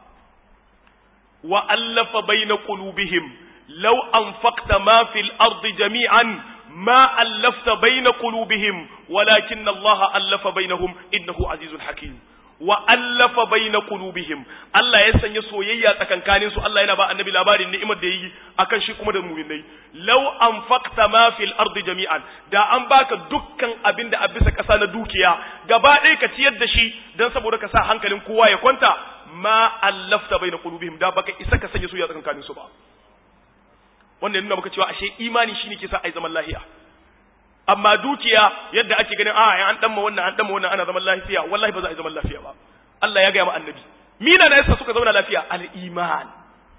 وألف بين قلوبهم لو أنفقت ما في الأرض جميعا ما ألفت بين قلوبهم ولكن الله ألف بينهم إنه عزيز حكيم وألف بين قلوبهم الله يسن يسويا تكن كانين سو الله ينبا النبي لاباري نعمة دي أكن شي كما دمومين لو أنفقت ما في الأرض جميعا دا أن باك دكان أبين دا أبسك أسانا دوكيا gaba ɗaya ka ciyar da shi don saboda ka sa hankalin kowa ya kwanta ma allafta bai na kulubihim da baka isa ka sanya su ya tsakankanin su ba wanda nuna maka cewa ashe imani shine ke sa ai zaman lafiya amma dukiya yadda ake ganin a an dan ma wannan an dan ma wannan ana zaman lafiya wallahi ba za a yi zaman lafiya ba Allah ya ga ma annabi mina na yasa suka zauna lafiya al iman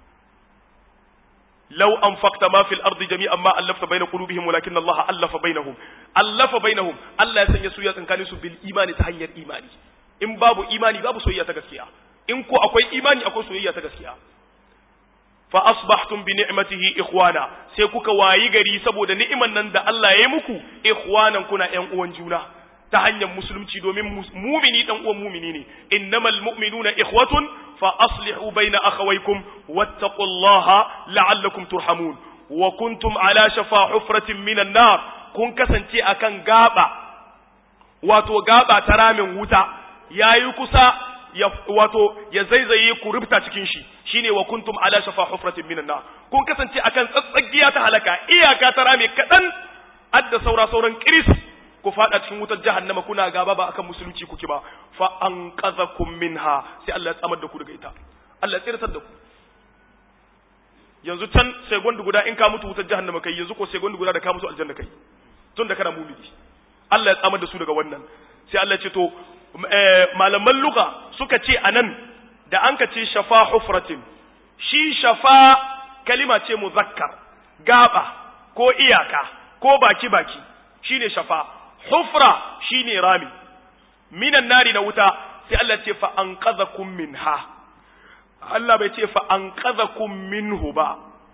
لو أنفقت ما في الأرض جميعا ما ألفت بين قلوبهم ولكن الله ألف بينهم ألف بينهم الله يسني سويا كانوا بالإيمان تهير إيماني إن باب إيماني باب سويا تغسكيا in ko akwai imani akwai soyayya ta gaskiya fa asbahtum bi ni'matihi ikhwana sai kuka wayi gari saboda ni'iman nan da Allah ya yi muku ikhwanan kuna ƴan uwan juna ta hanyar musulunci domin mumini dan uwan mumini ne innamal mu'minuna ikhwatun fa aslihu baina akhawaykum wattaqullaha la'allakum turhamun wa kuntum ala shafa hufratin minan nar kun kasance akan gaba wato gaba ta ramin wuta yayi kusa ya wato ya zaizaye ku rubta cikin shi shine wa kuntum ala shafa hufratin minan nar kun kasance akan tsatsagiya ta halaka iyaka ta rame kadan adda saura sauran kiris ku fada cikin wutar jahannama kuna gaba ba akan musulunci kuke ba fa anqadhakum minha sai Allah ya tsamar da ku daga ita Allah ya tsirtar da ku yanzu can sai gondu guda in ka mutu wutar jahannama kai yanzu ko sai gondu guda da ka mutu aljanna kai tun da kana mumini Allah ya tsamar da su daga wannan sai Allah ya ce to malaman luka suka ce anan da an ka ce shafa hufratin shi shafa kalima ce muzakkar gaba ko iyaka ko baki baki shine shafa hufra shine rami minan nari na wuta sai Allah ce fa anqadhakum minha Allah bai ce fa anqadhakum minhu ba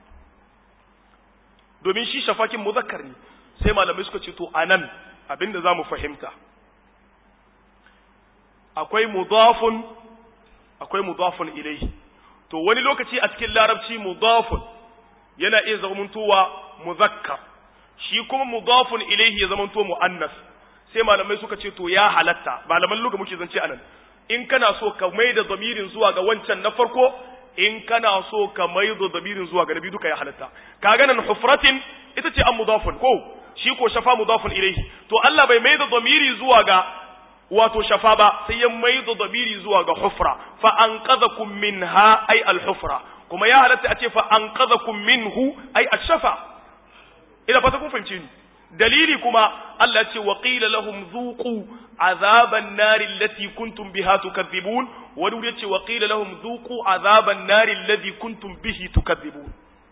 domin shi shafakin muzakkar ne sai malamai suka ce to anan abinda zamu fahimta akwai mudafun akwai mudafun ilayhi to wani lokaci a cikin larabci mudafun yana iya zamantowa muzakkar shi kuma mudafun ilayhi ya zamanto muannas sai malamai suka ce to ya halatta malaman luga muke zance anan in kana so ka maida zamirin zuwa ga wancan na farko in kana so ka maida zamirin zuwa ga nabi duka ya halatta kaga nan hufratin ita ce an mudafun ko shi ko shafa mudafun ilayhi to Allah bai maida zamiri zuwa ga wato shafa ba sai ya maido dabiri zuwa ga hufra fa anqadhakum minha ay al-hufra kuma ya halatta a ce fa anqadhakum minhu ay ash-shafa ina fata kun fahimce ni dalili kuma Allah ce wa qila lahum dhuqu azaban nar allati kuntum biha tukadhibun wa duk yace wa qila lahum dhuqu azaban nar alladhi kuntum bihi tukadhibun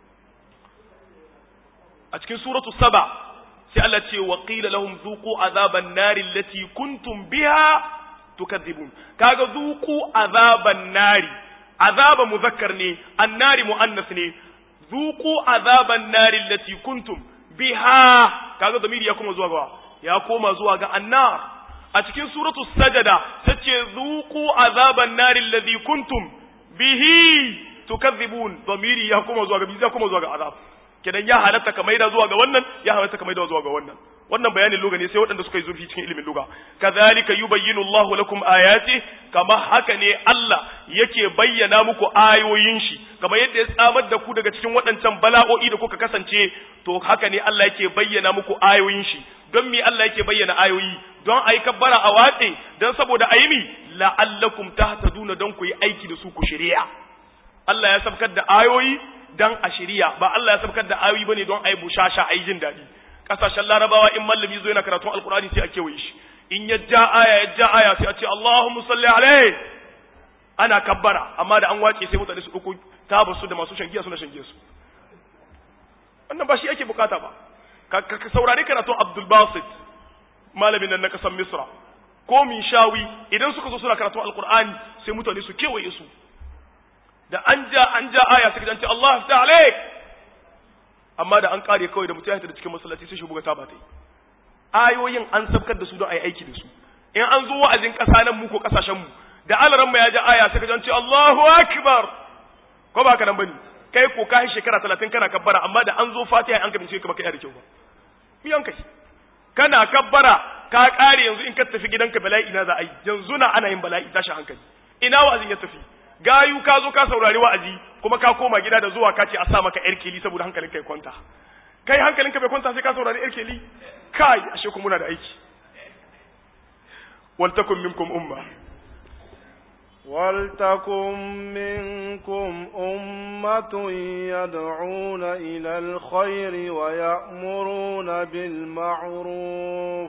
a cikin suratu saba sai Allah ce wa qila lahum dhuqu azaban nari allati kuntum biha tukadzibun kaga dhuqu azaban nari azaba muzakkar ne annari muannas ne dhuqu azaban nari allati kuntum biha kaga zamiri ya koma zuwa ga ya koma zuwa ga annar a cikin suratu sajada tace dhuqu azaban nari alladhi kuntum bihi tukadzibun zamiri ya koma zuwa ga bi ya koma zuwa ga azab kenan ya halatta ka maida zuwa ga wannan ya halatta ka maida zuwa ga wannan wannan bayanin luga ne sai waɗanda suka yi zurfi cikin ilimin luga kadhalika yubayyinu Allahu lakum ayati kama haka ne Allah yake bayyana muku ayoyin shi kamar yadda ya tsamar da ku daga cikin waɗancan bala'o'i da kuka kasance to haka ne Allah yake bayyana muku ayoyin shi don me Allah yake bayyana ayoyi don ayi kabbara a watse don saboda ayi mi la'allakum tahtaduna don ku yi aiki da su ku shari'a Allah ya sabkar da ayoyi dan a shirya ba Allah ya sabkar da ayoyi bane don ai bushasha ai jin dadi kasashen larabawa in mallami zo yana karatun alkurani sai a kewaye shi in ya ja aya ya ja aya sai a ce Allahumma salli alaihi ana kabbara amma da an wace sai mutane su dauko tabar su da masu shangiya suna shangiya su wannan ba shi ake bukata ba ka saurari karatun Abdul Basit malamin nan na kasar Misra ko min shawi idan suka zo suna karatun alkur'ani sai mutane su kewaye su da an ja an ja aya sai an ce Allah ta alaik amma da an kare kawai da mutum ya da cikin masallaci sai shi buga ta ba ta yi ayoyin an sabkar da su don a yi aiki da su in an zo wa'azin ƙasa nan mu ko ƙasashen mu da alaran mu ya ja aya sai ka ce Allahu akbar ko ba ka nan bane kai ko kai shekara 30 kana kabbara amma da an zo Fatiha an ka bincike ka baka yi da kyau ba miyan kai kana kabbara ka kare yanzu in ka tafi gidanka bala'i na za a yi yanzu na ana yin bala'i tashi hankali ina wa'azin ya tafi gayu ka zo ka saurari wa'azi kuma ka koma gida da zuwa ka ce a sa maka yar keli saboda hankalin kai kwanta kai hankalin ka bai kwanta sai ka saurari yar keli kai ashe kuma muna da aiki wal takum minkum umma ولتكن منكم أمة يدعون إلى الخير ويأمرون بالمعروف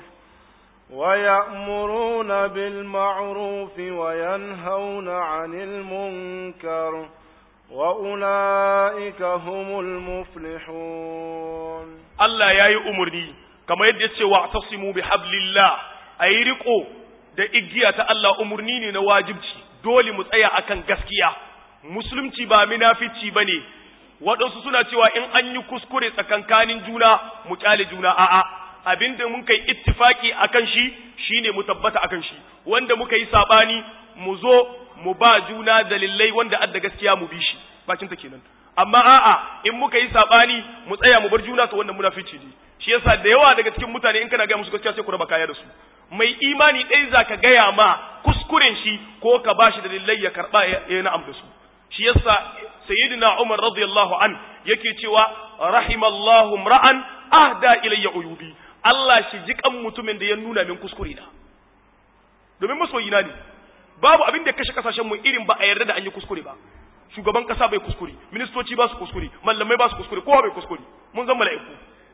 ويأمرون بالمعروف وينهون عن المنكر وأولئك هم المفلحون الله يا أمرني كما يدعي واعتصموا بحبل الله أي رقوا da igiya ta Allah umurni ne na wajibci dole mu tsaya akan gaskiya musulunci ba munafici bane waɗansu suna cewa in an yi kuskure tsakankanin juna mu kyale juna a'a abinda mun kai ittifaki akan shi shine mu tabbata akan shi wanda muka yi sabani mu zo mu ba juna dalilai wanda adda gaskiya mu bi shi bakin ta kenan amma a'a in muka yi sabani mu tsaya mu bar juna to wannan munafici ne shi yasa da yawa daga cikin mutane in kana ga musu gaskiya sai ku raba kaya da su mai imani ɗaya zaka gaya ma kuskuren shi ko ka bashi dalilai ya karba ya na'am da su shi yasa sayyidina Umar radiyallahu an yake cewa rahimallahu ra'an ahda ilayya uyubi Allah shi jikan mutumin da ya nuna min kuskure na domin masoyina ne babu abin da kashe kasashen mu irin ba a yarda da an yi kuskure ba shugaban kasa bai kuskure ministoci ba su kuskure mallamai ba su kuskure kowa bai kuskure mun zama mala'iku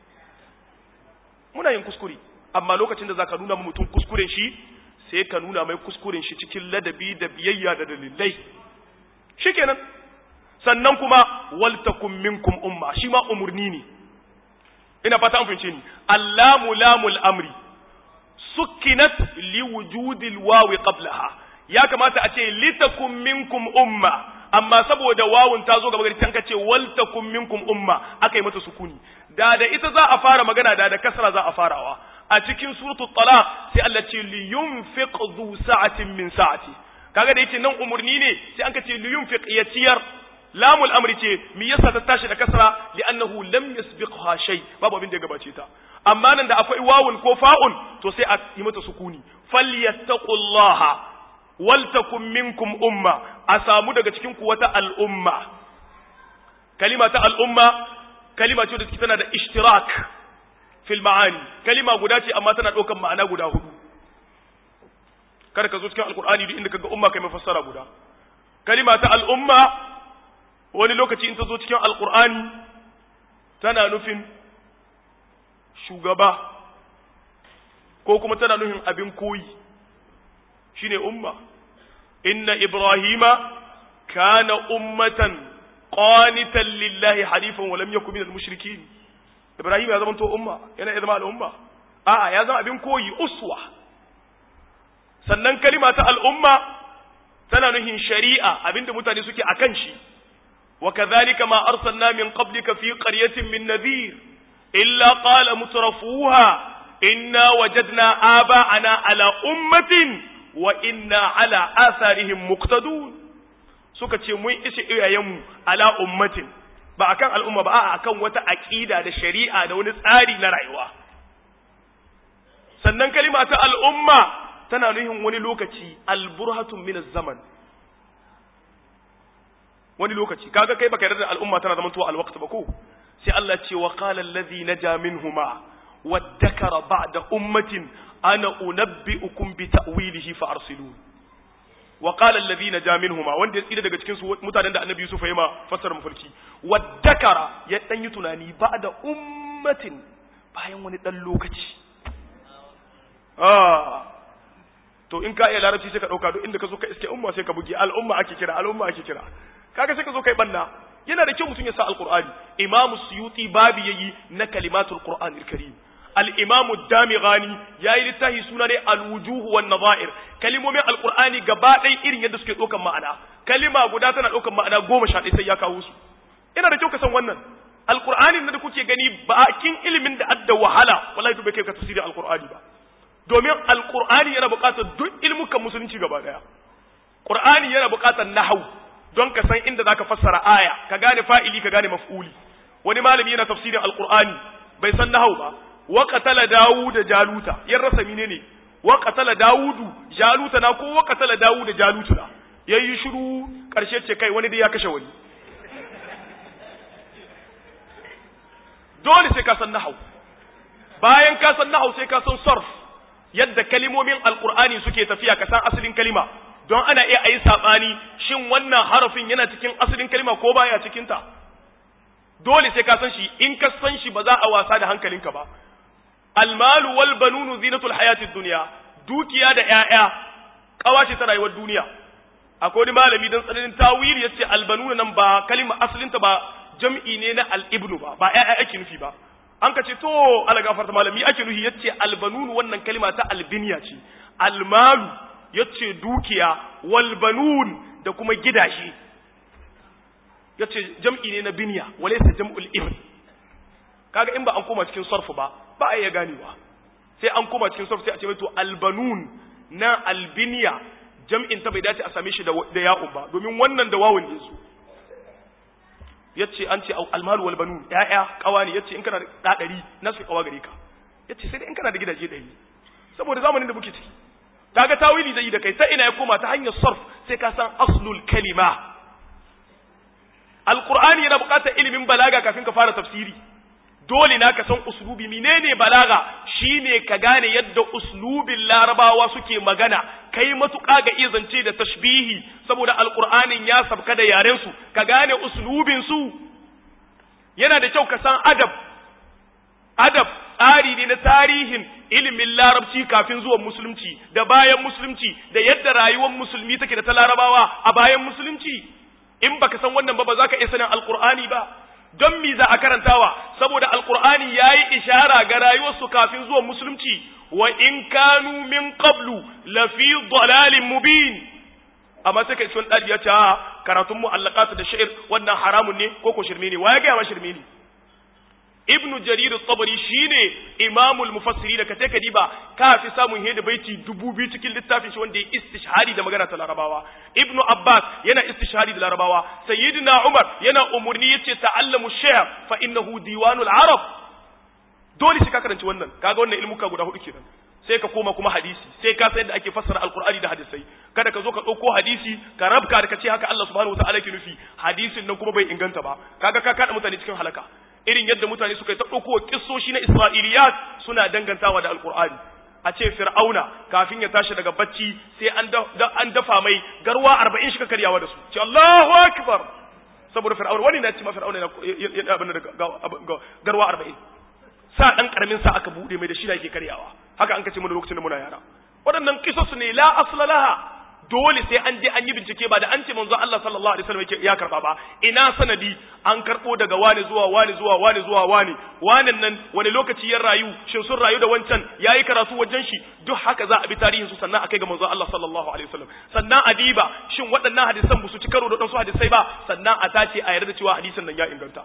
muna yin kuskure amma lokacin da zaka nuna mutum kuskuren shi sai ka nuna mai kuskuren shi cikin ladabi da biyayya da dalilai shikenan sannan kuma waltakum minkum umma shi ma umurni ne ina fata an fahimce ni allamu lamul amri sukkinat liwujudil wawi qablaha ya kamata a ce litakum minkum umma amma saboda wawun ta zo gaba gari tanka ce waltakum minkum umma aka yi mata sukuni da da ita za a fara magana da da kasra za a farawa a cikin suratul talaq sai Allah ce li yunfiq dhu sa'atin min sa'ati kaga da yake nan umurni ne sai an ka ce li yunfiq ya ciyar lamul amri ce me yasa ta tashi da kasra li'annahu lam yasbiqha shay babu abin da ya gabace ta amma nan da akwai wawun ko fa'un to sai a yi mata sukuni falyattaqullaha waltakum minkum umma a samu daga cikin ku wata al'umma kalima ta al'umma kalima ce da take tana da ishtirak fil ma'ani kalima guda ce amma tana ɗaukan ma'ana guda hudu kada ka zo cikin alkur'ani duk inda kaga umma kai mafassara guda kalima ta al'umma wani lokaci in ta zo cikin alkur'ani tana nufin shugaba ko kuma tana nufin abin koyi shine umma inna ibrahima kana ummatan qanitan lillahi halifan wa lam yakun minal mushrikin ibrahim ya zama to umma yana zama al'umma a'a ya zama abin koyi uswa sannan kalima ta al'umma tana nuhin shari'a abinda mutane suke akan shi wa kadhalika ma arsalna min qablika fi qaryatin min nadhir illa qala mutrafuha inna wajadna aba'ana ala ummatin wa inna ala atharihim muqtadun suka ce mun ishe iyayenmu ala ummatin ba akan al'umma ba a'a akan wata aqida da shari'a da wani tsari na rayuwa sannan kalima ta al'umma tana nuhin wani lokaci alburhatun min zaman wani lokaci kaga kai baka yarda da al'umma tana zaman tuwa alwaqt ba ko sai Allah ce wa qala allazi naja minhuma waddakara ba'da ummatin ana unabbi'ukum bi ta'wilihi fa arsilun wa qala allazi naja minhuma wanda ya tsira daga cikin su mutanen da annabi Yusuf ya ma fassara mafarki waddakara ya dan yi tunani ba'da ummatin bayan wani dan lokaci ah to in ka iya larabci sai ka dauka duk inda ka zo ka iske umma sai ka bugi al'umma ake kira al'umma ake kira kaga sai ka zo kai banna yana da kyau mutum ya sa alqur'ani imamu suyuti babi yayi na kalimatul qur'anil karim al-imamu damighani yayi littafi suna ne al-wujuh wan nadha'ir kalimomin alqur'ani gaba ɗaya irin yadda suke ɗaukan ma'ana kalima guda tana ɗaukan ma'ana goma sha ɗaya sai ya kawo su yana da kyau ka san wannan alqur'ani da kuke gani bakin ilimin da adda wahala wallahi to bai kai ka tafsirin alqur'ani ba domin alqur'ani yana buƙatar duk ilmukan musulunci gaba ɗaya qur'ani yana buƙatar nahwu don ka san inda zaka fassara aya ka gane fa'ili ka gane maf'uli wani malami yana tafsirin alqur'ani bai san nahwu ba wa qatala dawud jaluta yan rasa menene wa qatala dawudu jaluta na ko wa qatala dawud jaluta na yayi shiru karshe ce kai wani dai ya kashe wani dole sai ka san nahwu bayan ka san nahwu sai ka san sarf yadda kalimomin alqur'ani suke tafiya ka san asalin kalima don ana iya ayi sabani shin wannan harafin yana cikin asalin kalima ko baya cikin ta dole sai ka san shi in ka san shi ba za a wasa da hankalinka ba almalu wal banunu zinatul hayatid dunya dukiya da ƴaƴa kawace ta rayuwar duniya akwai wani malami dan tsananin tawili yace albanuna nan ba kalima asalinta ba jam'i ne na al-ibnu ba ba ƴaƴa ake nufi ba an ka ce to ala gafarta malami ake nufi yace albanunu wannan kalima ta albiniya ce almalu yace dukiya wal banun da kuma gidaje yace jam'i ne na biniya walaysa jam'ul ibn kaga in ba an koma cikin sarfu ba ba a iya ganewa sai an koma cikin sarfu sai a ce mai to albanun na albiniya jam'in ta bai dace a same shi da ya'un ba domin wannan da wawun ne su yace an ce almalu wal banun ya'ya kawani yace in kana da ɗari na su kawa gare ka yace sai dai in kana da gidaje ɗari saboda zamanin da muke ciki kaga tawili zai yi da kai ta ina ya koma ta hanyar sarf sai ka san aslul kalima alqur'ani yana buƙatar ilimin balaga kafin ka fara tafsiri dole na ka san uslubi menene balaga shine ka gane yadda uslubin larabawa suke magana kai matuƙa ga iya zance da tashbihi saboda alqur'anin ya sabka da yaren su ka gane uslubin su yana da kyau ka san adab adab tsari ne na tarihin ilimin larabci kafin zuwan musulunci da bayan musulunci da yadda rayuwar musulmi take da ta larabawa a bayan musulunci in baka san wannan ba ba za ka iya sanin alqur'ani ba don mi za a karantawa saboda alqur'ani yayi ishara ga rayuwarsu kafin zuwan musulunci wa in kanu min qablu la fi dalalin mubin amma sai kai sun dadi ya ce karatun mu'allaqat da shi'r wannan haramun ne ko ko shirme ne waye ga ma shirme ne ibnu jarir at-tabari shine imamul mufassiri da kace kadiba ka fi samun hedi baiti dubu biyu cikin littafin shi wanda ya istishhari da magana ta larabawa ibnu abbas yana istishhari da larabawa sayyidina umar yana umurni yace ta'allamu shi'r fa innahu diwanul arab dole shi ka karanci wannan kaga wannan ilmuka guda hudu kenan sai ka koma kuma hadisi sai ka san da ake fassara alqur'ani da hadisai kada ka zo ka dauko hadisi ka rabka da ka ce haka Allah subhanahu wataala ke nufi hadisin nan kuma bai inganta ba kaga ka kada mutane cikin halaka irin yadda mutane suka yi ta dauko kissoshi na isra'iliyat suna dangantawa da alqur'ani a ce fir'auna kafin ya tashi daga bacci sai an an dafa mai garwa 40 shi ka karyawa da su ce Allahu akbar saboda fir'auna wani na ce ma fir'auna ya abin da garwa 40 sa dan karamin sa aka bude mai da shi da yake karyawa haka an kace mu lokacin da muna yara waɗannan kisosu ne la asla laha dole sai an je an yi bincike ba da an ce manzo Allah sallallahu alaihi wasallam ya karba ba ina sanadi an karbo daga wani zuwa wani zuwa wani zuwa wani wanan nan wani lokaci ya rayu shin sun rayu da wancan yayi karatu wajen shi duk haka za a bi tarihin su sannan akai ga manzo Allah sallallahu alaihi wasallam sannan adiba shin waɗannan hadisan ba su ci karo da wadansu hadisai ba sannan a tace a yarda cewa hadisin nan ya inganta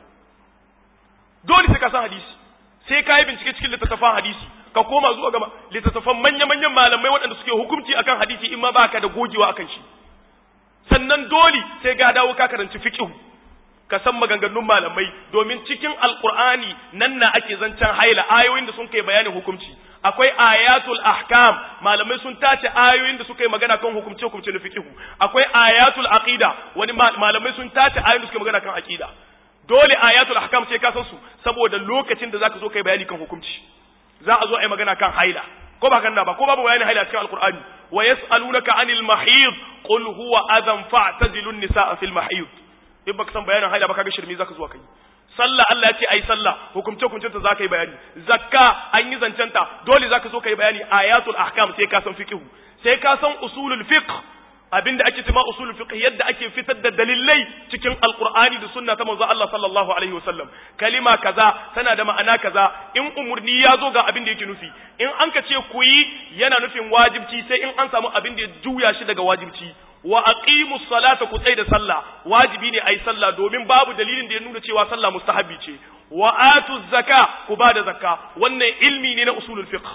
dole sai ka san hadisi sai ka yi bincike cikin littattafan hadisi ka koma zuwa ga littattafan manya-manyan malamai waɗanda suke hukunci akan hadisi in ma baka da gogewa akan shi sannan dole sai ga dawo ka karanci fiqh ka san maganganun malamai domin cikin alqur'ani nan na ake zancen haila ayoyin da sun kai bayanin hukunci akwai ayatul ahkam malamai sun tace ayoyin da suka yi magana kan hukumce hukumce na fiqh akwai ayatul aqida wani malamai sun tace ayoyin da suka yi magana kan aqida dole ayatul ahkam sai ka san su saboda lokacin da zaka zo kai bayani kan hukunci za a zo a yi magana kan haila ko ba kanna ba ko babu bayani haila cikin alqur'ani wa yas'alunaka anil mahid qul huwa adhan fa'tazilu an-nisaa fil mahid in baka san bayanin haila ba kaga shirmi zaka zo kai sallah Allah ya ce ai sallah hukumce hukumcen ta zaka yi bayani zakka an yi zancenta dole zaka zo kai bayani ayatul ahkam sai ka san fiqh sai ka san usulul fiqh abinda ake cewa usulul fiqh yadda ake fitar da dalilai cikin alqur'ani da sunna ta manzo Allah sallallahu alaihi wasallam kalima kaza tana da ma'ana kaza in umurni ya zo ga abin da yake nufi in an ka ce ku yi yana nufin wajibci sai in an samu abin da ya juya shi daga wajibci wa aqimus salata ku tsai da sallah wajibi ne ai sallah domin babu dalilin da ya nuna cewa sallah mustahabi ce wa atuz zaka ku ba da zakka wannan ilmi ne na usulul fiqh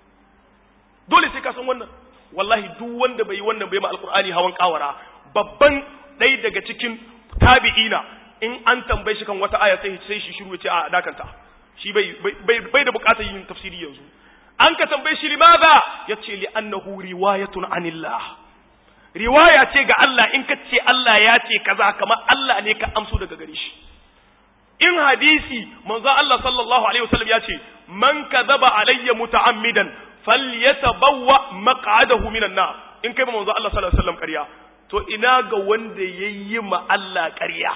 dole sai ka san wannan wallahi duk wanda bai yi wannan bai ma alqur'ani hawan kawara babban ɗaya daga cikin tabi'ina in an tambaye shi kan wata aya sai sai shi shiru ya ce a dakanta shi bai bai bai da bukatar yin tafsiri yanzu an ka tambaye shi limaza yace li annahu riwayatun anillah riwaya ce ga Allah in ka ce Allah ya ce kaza kamar Allah ne ka amso daga gare shi in hadisi manzo Allah sallallahu alaihi wasallam ya ce man kadhaba alayya muta'ammidan falyatabawwa maq'adahu minan nar in kai manzo Allah sallallahu alaihi wasallam ƙarya to ina ga wanda yayi ma Allah ƙarya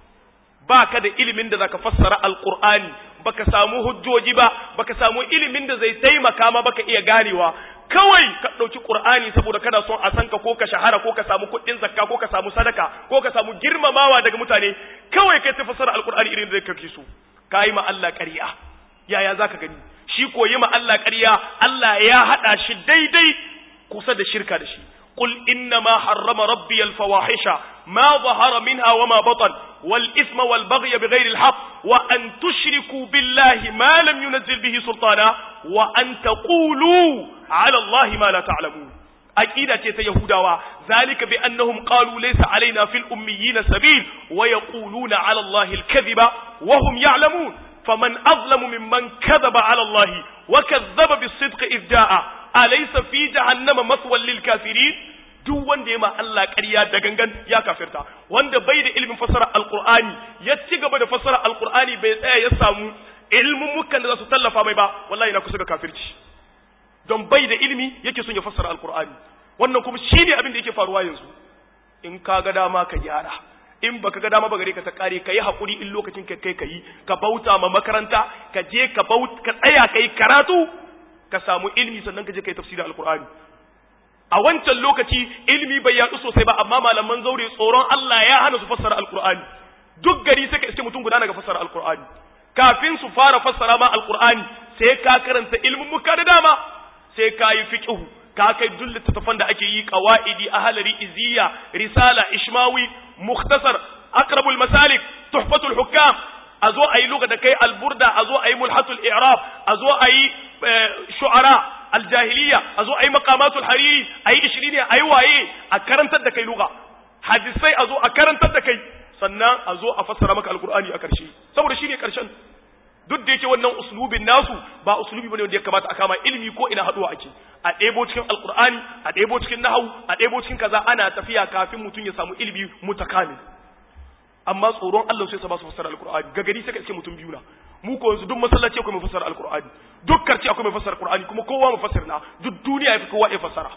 baka da ilimin da zaka fassara alqur'ani baka samu hujjoji ba baka samu ilimin da zai taimaka ma baka iya ganewa kawai ka ɗauki ƙur'ani saboda kana son a san ka ko ka shahara ko ka samu kuɗin zakka ko ka samu sadaka ko ka samu girmamawa daga mutane kawai kai ta fassara alƙur'ani irin da kake so ka yi ma Allah ƙarya yaya zaka gani shi ko yi ma Allah ƙarya Allah ya haɗa shi daidai kusa da shirka da shi قل إنما حرم ربي الفواحش ما ظهر منها وما بطن والإثم والبغي بغير الحق وأن تشركوا بالله ما لم ينزل به سلطانا وأن تقولوا على الله ما لا تعلمون أكيدة يهودا ذلك بأنهم قالوا ليس علينا في الأميين سبيل ويقولون على الله الكذب وهم يعلمون فمن أظلم ممن كذب على الله وكذب بالصدق إذ جاء أليس في جهنم مثوى للكافرين duk wanda ya ma Allah ƙarya da gangan ya kafirta wanda bai da ilimin fassara alqur'ani ya ci gaba da fassara alqur'ani bai tsaya ya samu ilimin mukan da za su tallafa mai ba wallahi na kusa ga kafirci don bai da ilimi yake son ya fassara alqur'ani wannan kuma shine abin da yake faruwa yanzu in ka ga dama ka gyara in baka ga dama ba gare ka ta kare ka yi haƙuri in lokacin ka kai ka yi ka bauta ma makaranta ka je ka baut ka tsaya ka yi karatu ka samu ilimi sannan ka je ka yi tafsirin alqur'ani a wancan lokaci ilimi bai yaɗu sosai ba amma malaman zaure tsoron Allah ya hana su fassara alqur'ani duk gari sai ka iske mutum guda daga fassara alqur'ani kafin su fara fassara ma alqur'ani sai ka karanta ilmin muka da dama sai ka yi fiqhu ka kai duk littattafan da ake yi qawaidi ahlari iziya risala ishmawi mukhtasar aqrabul masalik tuhfatul hukam a zo a yi luga da kai alburda a zo a yi mulhatul i'rab a zo a yi shu'ara aljahiliya a zo a yi maqamatul hariri a yi ishiriniya a yi waye a karantar da kai luga hadisai a zo a karantar da kai sannan a zo a fassara maka alqur'ani a karshe saboda shine karshen duk da yake wannan uslubin nasu ba uslubi bane wanda ya kamata a kama ilimi ko ina haduwa ake a ɗebo cikin alqur'ani a ɗebo cikin nahwu a ɗebo cikin kaza ana tafiya kafin mutum ya samu ilimi mutakamil amma tsoron Allah sai sa ba su fassara alqur'ani ga gari sai ka iske mutum biyu na mu ko yanzu duk masallaci akwai mai fassara alqur'ani duk karci akwai mai fassara alqur'ani kuma kowa mu fassara na duk duniya yafi kowa ya fassara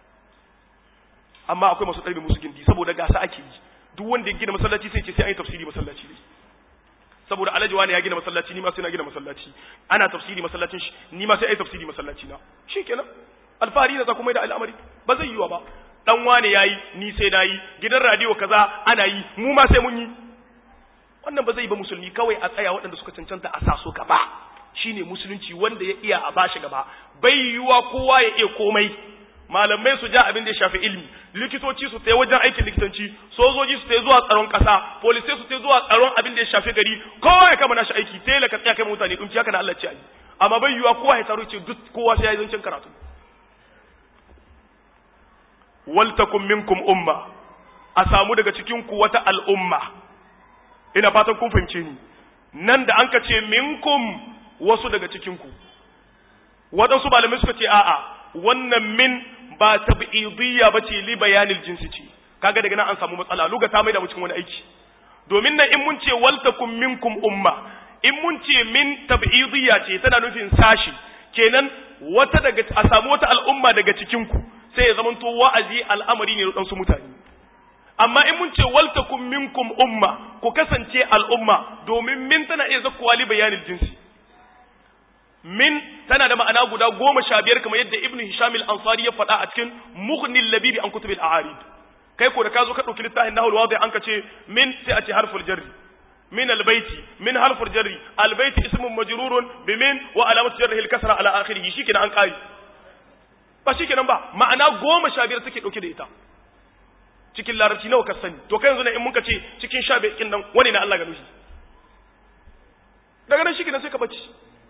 amma akwai masu ɗarbe musu gindi saboda gasa ake yi duk wanda ya gina masallaci sai ce sai an yi tafsiri masallaci ne saboda alhaji wani ya gina masallaci ni ma sai na gina masallaci ana tafsiri masallacin shi ni ma sai ai tafsiri masallaci na shikenan alfahari da za kuma da al'amari ba zai yiwa ba dan wane yayi ni sai na yi gidan radio kaza ana yi mu ma sai mun yi wannan ba zai ba musulmi kawai a tsaya waɗanda suka cancanta a sa su gaba shine musulunci wanda ya iya a bashi gaba bai yiwa kowa ya iya komai malamai su ja abin da ya shafi ilimi likitoci su tsaye wajen aikin likitanci sojoji su tsaye zuwa tsaron kasa polisai su tsaye zuwa tsaron abin da ya shafi gari kowa ya kama nashi aiki sai ka tsaya kai mutane dumci haka na Allah ce ayi amma bai yiwa kowa ya taro ce duk kowa sai ya yi zancen karatu wal takum minkum umma a samu daga cikin ku wata al'umma ina fatan kun fahimce ni nan da an ka ce minkum wasu daga cikin ku waɗansu malamai suka ce a'a wannan min ba tab'idiyya bace li bayanil jinsi ce kaga daga nan an samu matsala luga ta mai da cikin wani aiki domin nan in mun ce waltakum minkum umma in mun ce min tab'idiyya ce tana nufin sashi kenan wata daga a samu wata al'umma daga cikin ku sai ya zamanto wa'azi al'amari ne da su mutane amma in mun ce waltakum minkum umma ku kasance al'umma domin min tana iya zakkuwa li bayanil jinsi min tana da ma'ana guda goma sha biyar kamar yadda ibn hisham al-ansari ya faɗa a cikin mughnil labibi an kutubil a'arid kai ko da ka zo ka ɗauki littafin nahul wadi an ka ce min sai a ce harful jarri min albayti min harful jarri albayti ismun majrurun bi min wa alamatu jarrihi al-kasra ala akhirih shikenan an kai ba shikenan ba ma'ana goma sha biyar take dauke da ita cikin larabci nawa ka sani to kai yanzu ne in muka ce cikin sha biyar nan wani na Allah ga nushi daga nan shikenan sai ka bace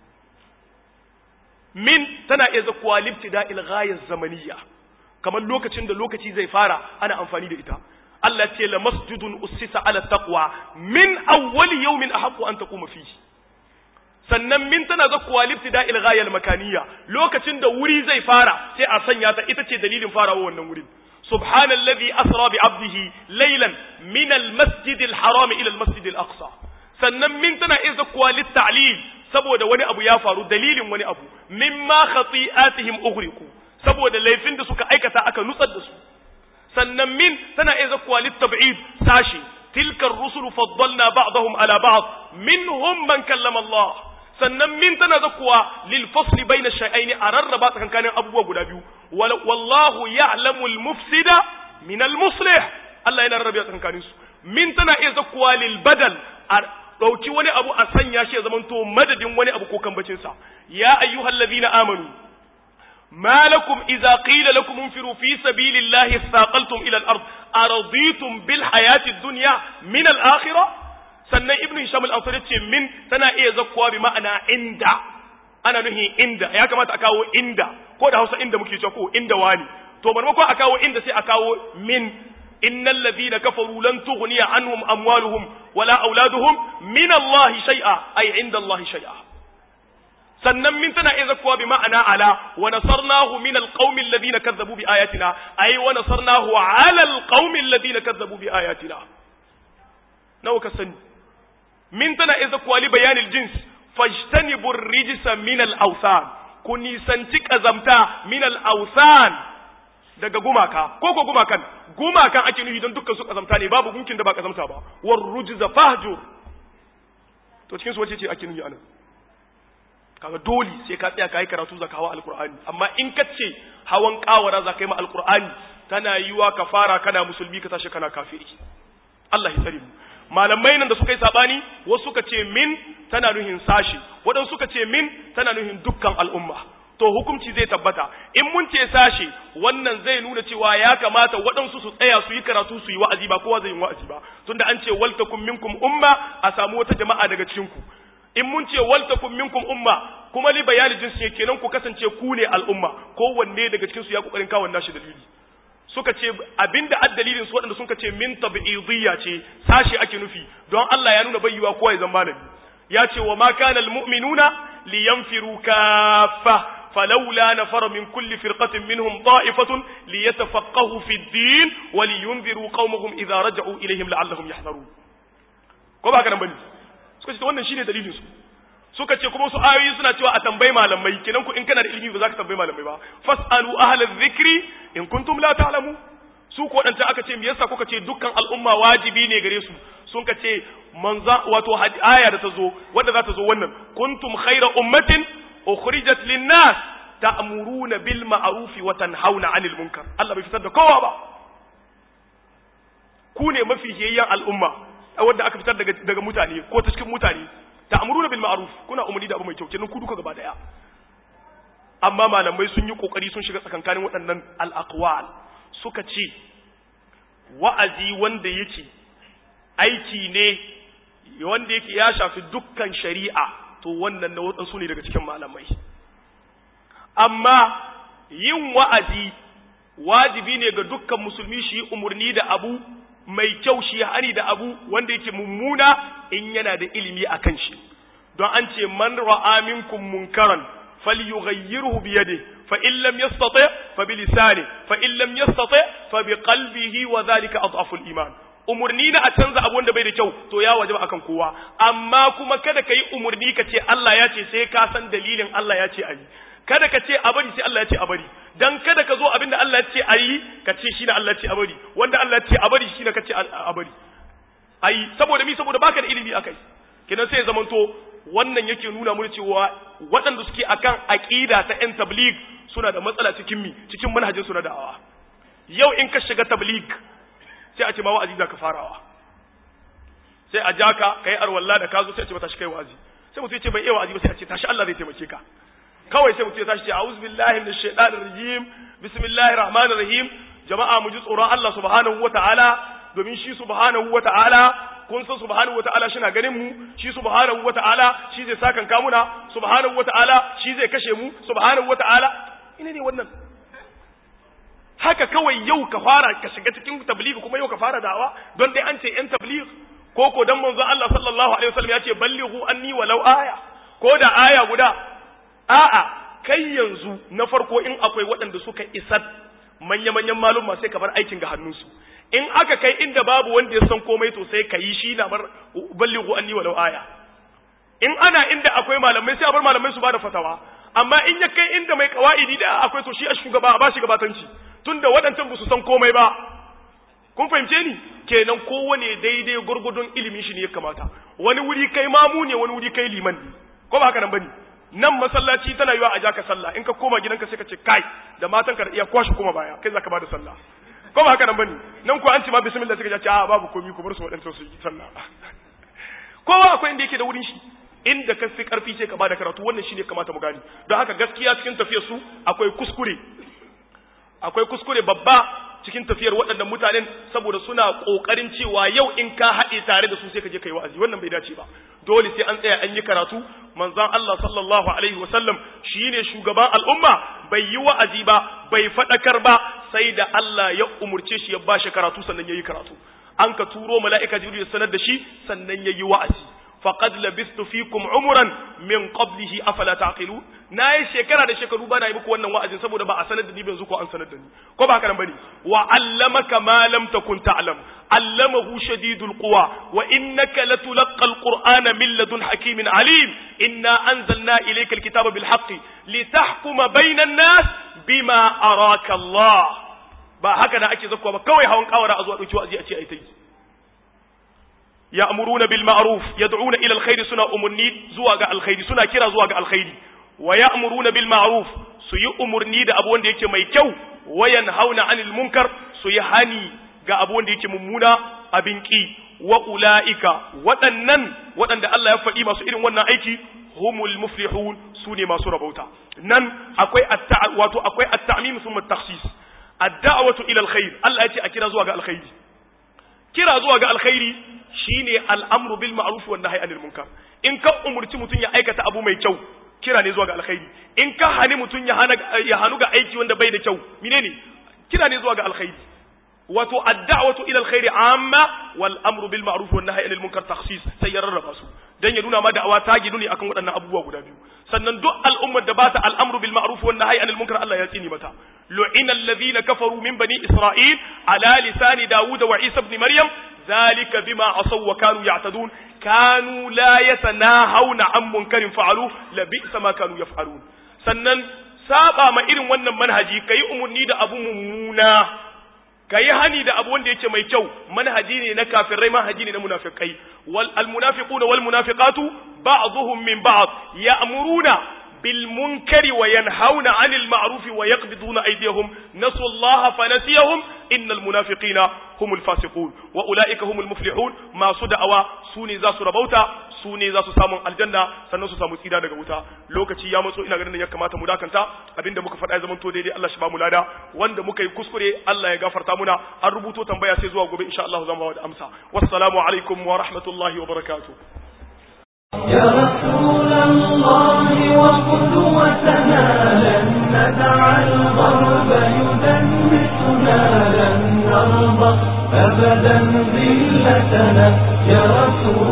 min tana iya zakuwa libtida ilghayar zamaniya kamar lokacin da lokaci zai fara ana amfani da ita Allah ce la masjidun ussisa ala taqwa min awwali yawmin ahqqu an taquma fihi sannan min tana zakuwa libtida ilghayar makaniya lokacin da wuri zai fara sai a sanya ta ita ce dalilin farawa wannan wurin subhanallazi asra bi abdihi laylan min almasjid alharam ila almasjid alaqsa sannan min tana iya zakuwa litta'lil saboda wani abu ya faru dalilin wani abu mimma khati'atihim ughriqu saboda laifin da suka aikata aka nutsar da su sannan min tana iya zakkuwa litab'id sashi tilka ar-rusulu faddalna ba'dahum ala ba'd minhum man kallama Allah sannan min tana zakkuwa lil fasl bayna shay'ain ararraba tsakankanin abubuwa guda biyu wallahu ya'lamu al-mufsida min al-muslih Allah yana rarrabe tsakankanin su min tana iya zakkuwa lil badal ɗauki wani abu a sanya shi ya zamanto madadin wani abu ko kambacinsa ya ayyuhal ladina amanu ما لكم إذا قيل لكم انفروا في سبيل الله اثاقلتم إلى الأرض أرضيتم بالحياة الدنيا من الآخرة سنة ابن هشام الأنصاري من سنة إيه زكوا بمعنى عند أنا نهي عند يا كما تأكاو عند كود هوسا عند مكي تشوفو عند واني تو مرمكو أكاو عند سي أكاو من إن الذين كفروا لن تغني عنهم أموالهم ولا أولادهم من الله شيئا أي عند الله شيئا sannan min tana iya zakuwa bi ma'ana ala wa nasarnahu min alqaumi alladhina kazzabu bi ayatina ay wa nasarnahu ala alqaumi alladhina kazzabu bi ayatina nawa ka sani min tana iya zakuwa li bayanil jins fajtanibu ar-rijsa min al-awthan ku nisanci kazamta min al-awthan daga gumaka ko ko gumakan gumakan ake nufi don dukkan su kazamta ne babu gunkin da ba kazamta ba war rujza fahjur to cikin su wace ce ake nufi anan kaga dole sai ka tsaya kai karatu zaka hawa alqur'ani amma in ka ce hawan kawara zaka yi ma alqur'ani tana yiwa ka fara kana musulmi ka tashi kana kafiri Allah ya tsare mu malamai nan da suka yi sabani wasu suka ce min tana nuhin sashi waɗansu suka ce min tana nuhin dukkan al'umma to hukunci zai tabbata in mun ce sashi wannan zai nuna cewa ya kamata waɗansu su tsaya su yi karatu su yi wa'azi ba kowa zai yi wa'azi ba tunda an ce waltakum minkum umma a samu wata jama'a daga cikin ku in mun ce waltakum minkum umma kuma li bayani jinsi kenan ku kasance ku ne al'umma kowanne daga cikin su ya kokarin kawo nashi dalili suka ce abinda addalilin su waɗanda suka ce min tabi'idiyya ce sashi ake nufi don Allah ya nuna bayyuwa kowa ya zama malami ya ce wa ma kana almu'minuna liyanfiru kaffa falawla nafara min kulli firqatin minhum ta'ifatun liyatafaqahu fi ad-din wa liyunziru qaumahum idha raja'u ilayhim la'allahum yahdharun ko ba haka nan bane suka ce wannan shine dalilin su suka ce kuma su ayoyi suna cewa a tambayi malamai kenan ku in kana da ilimi ba za ka tambayi malamai ba fasalu ahla dhikri in kuntum la ta'lamu su ko wadanta aka ce me yasa kuka ce dukkan al'umma wajibi ne gare su sun ka ce manza wato aya da ta zo wanda za ta zo wannan kuntum khayra ummatin ukhrijat lin-nas ta'muruna bil ma'ruf wa tanhauna 'anil munkar Allah bai fitar da kowa ba ku ne mafi hiyayyan al'umma wanda aka fitar daga daga mutane ko ta cikin mutane ta'muruna bil ma'ruf kuna umarni da abu mai kyau kenan ku duka gaba daya amma malamai sun yi kokari sun shiga tsakankanin waɗannan al-aqwal suka ce wa'azi wanda yake aiki ne wanda yake ya shafi dukkan shari'a to wannan na waɗansu ne daga cikin malamai amma yin wa'azi wajibi ne ga dukkan musulmi shi umarni da abu mai kyau shi hani da abu wanda yake mummuna in yana da ilimi a kan shi don an ce man ra'a minkum munkaran falyughayyirhu bi yadihi fa in lam yastati fa bi lisani fa in lam yastati fa bi qalbihi wa dhalika adhafu al-iman umurni na a canza abu wanda bai da kyau to ya wajaba akan kowa amma kuma kada ka yi umurni ka ce Allah ya ce sai ka san dalilin Allah ya ce ayi kada ka ce a bari sai Allah ya ce a bari dan kada ka zo abinda Allah ya ce ayi ka ce shi ne Allah ya ce a bari wanda Allah ya ce a bari shi ne ka ce a bari ayi saboda mi saboda baka da ilimi akai kenan sai ya zamanto wannan yake nuna mu cewa waɗanda suke akan aqida ta yan tabligh suna da matsala cikin mi cikin manhajin su na da'awa yau in ka shiga tabligh sai a ce ma wa'azi za ka farawa sai a ja ka kai arwalla da ka zo sai a ce mata shi kai wa'azi sai mutum ya ce bai iya wa'azi ba sai a ce tashi Allah zai taimake ka kawai sai mutum ya tashi ce a'udhu billahi minash shaitanir rajim bismillahir rahmanir rahim jama'a mu ji tsoron Allah subhanahu wata'ala domin shi subhanahu wata'ala kun san subhanahu wata'ala shi na ganin mu shi subhanahu wata'ala shi zai sakan kamuna subhanahu wata'ala shi zai kashe mu subhanahu wata'ala ina ne wannan haka kawai yau ka fara ka shiga cikin tabligh kuma yau ka fara da'awa don dai an ce yan tabligh ko ko dan manzon Allah sallallahu alaihi wasallam ya ce ballighu anni walau aya ko da aya guda a'a kai yanzu na farko in akwai waɗanda suka isar manya-manyan maluma sai ka bar aikin ga hannunsu in aka kai inda babu wanda ya san komai to sai ka yi shi na bar ballighu anni walau aya in ana inda akwai malamai sai a bar malamai su ba da fatawa amma in ya kai inda mai kawaidi da akwai to shi a shugaba a ba shi gabatanci tunda waɗancan ba su san komai ba kun fahimce ni kenan kowane daidai gurgudun ilimin shi ne ya kamata wani wuri kai mamu ne wani wuri kai liman ne ko ba haka nan bane nan masallaci tana yiwa a ja ka sallah in ka koma gidanka sai ka ce kai da matan ka iya kwashi kuma baya kai zaka bada sallah ko ba haka nan bane nan ko an ce ma bismillah sai ka ce a babu komai ku bar su waɗancan su yi sallah kowa akwai inda yake da wurin shi inda ka fi karfi ce ka bada karatu wannan shine kamata mu gani don haka gaskiya cikin tafiyar su akwai kuskure akwai kuskure babba cikin tafiyar waɗannan mutanen saboda suna ƙoƙarin cewa yau in ka haɗe tare da su sai ka je kai wa'azi wannan bai dace ba dole sai an tsaya an yi karatu manzon Allah sallallahu alaihi wasallam shine shugaban al'umma bai yi wa'azi ba bai faɗakar ba sai da Allah ya umurce shi ya bashi karatu sannan yayi karatu an ka turo mala'ika jibril ya sanar da shi sannan yayi wa'azi faqad labistu fikum umran min qablihi afala taqilu nayi shekara da shekaru bana yi muku wannan wa'azin saboda ba a sanar da ni yanzu ko an sanar da ni ko ba haka nan bane wa allamaka ma lam takun ta'lam allamahu shadidul quwa wa innaka latulqa alqur'ana min ladun hakimin alim inna anzalna ilayka alkitaba bil haqqi litahkuma bainan nas bima araka Allah ba haka da ake zakkuwa ba kawai hawan kawara a zuwa dauki wa'azi a ce ai ta yi ya'muruna bil ma'ruf yad'una ila alkhair suna umunni zuwa ga alkhairi suna kira zuwa ga alkhairi wa ya'muruna bil ma'ruf su yi umurni da abu wanda yake mai kyau wa yanhauna 'anil munkar su yi hani ga abu wanda yake mummuna abin ki wa ulaika waɗannan waɗanda Allah ya faɗi masu irin wannan aiki humul muflihun su ne masu rabauta nan akwai wato akwai at-ta'mim thumma at-takhsis ad-da'watu ila al-khair Allah ya ce a kira zuwa ga alkhairi kira zuwa ga alkhairi shine al'amru bil ma'ruf wan nahyi anil munkar in ka umurci mutun ya aikata abu mai kyau kira ne zuwa ga alkhairi in ka hani mutun ya hana ya hanu ga aiki wanda bai da kyau menene kira ne zuwa ga alkhairi wato ad-da'watu ila alkhairi amma wal amru bil ma'ruf wan nahyi anil munkar takhsis sai ya rarraba su dan ya nuna ma da'awa ta gidu ne akan waɗannan abubuwa guda biyu sannan duk al'ummar da bata al'amru bil ma'ruf wan nahyi anil munkar Allah ya tsini mata lu'ina alladhina kafaru min bani isra'il ala lisani dawud wa isa ibn maryam ذلك بما عصوا وكانوا يعتدون كانوا لا يتناهون عن منكر فعلوه لبئس ما كانوا يفعلون sannan saba ma irin wannan manhaji kayi umurni da abu mummuna kayi hani da abu wanda yake mai kyau manhaji ne na kafirai manhaji ne na munafikai wal almunafiquna wal munafiqatu ba'dhum min ba'd ya'muruna bil munkari wa yanhauna 'anil ma'ruf wa yaqbiduna aydiyahum nasu Allah fanasiyahum innal munafiqina humul fasiqun wa ulaika humul muflihun masu da'awa sune za su rabauta su ne za su samu aljanna sannan su samu tsira daga wuta lokaci ya matso ina ganin ya kamata mu dakanta abinda muka faɗa ya zama to daidai Allah shi ba mu lada wanda muka yi kuskure Allah ya gafarta muna an rubuto tambaya sai zuwa gobe insha Allah zan ba da amsa wassalamu alaikum wa rahmatullahi wa barakatuh يا رسول الله وقدوتنا لن ندع الغرب يدنسنا لن نرضى أبدا ذلتنا يا رسول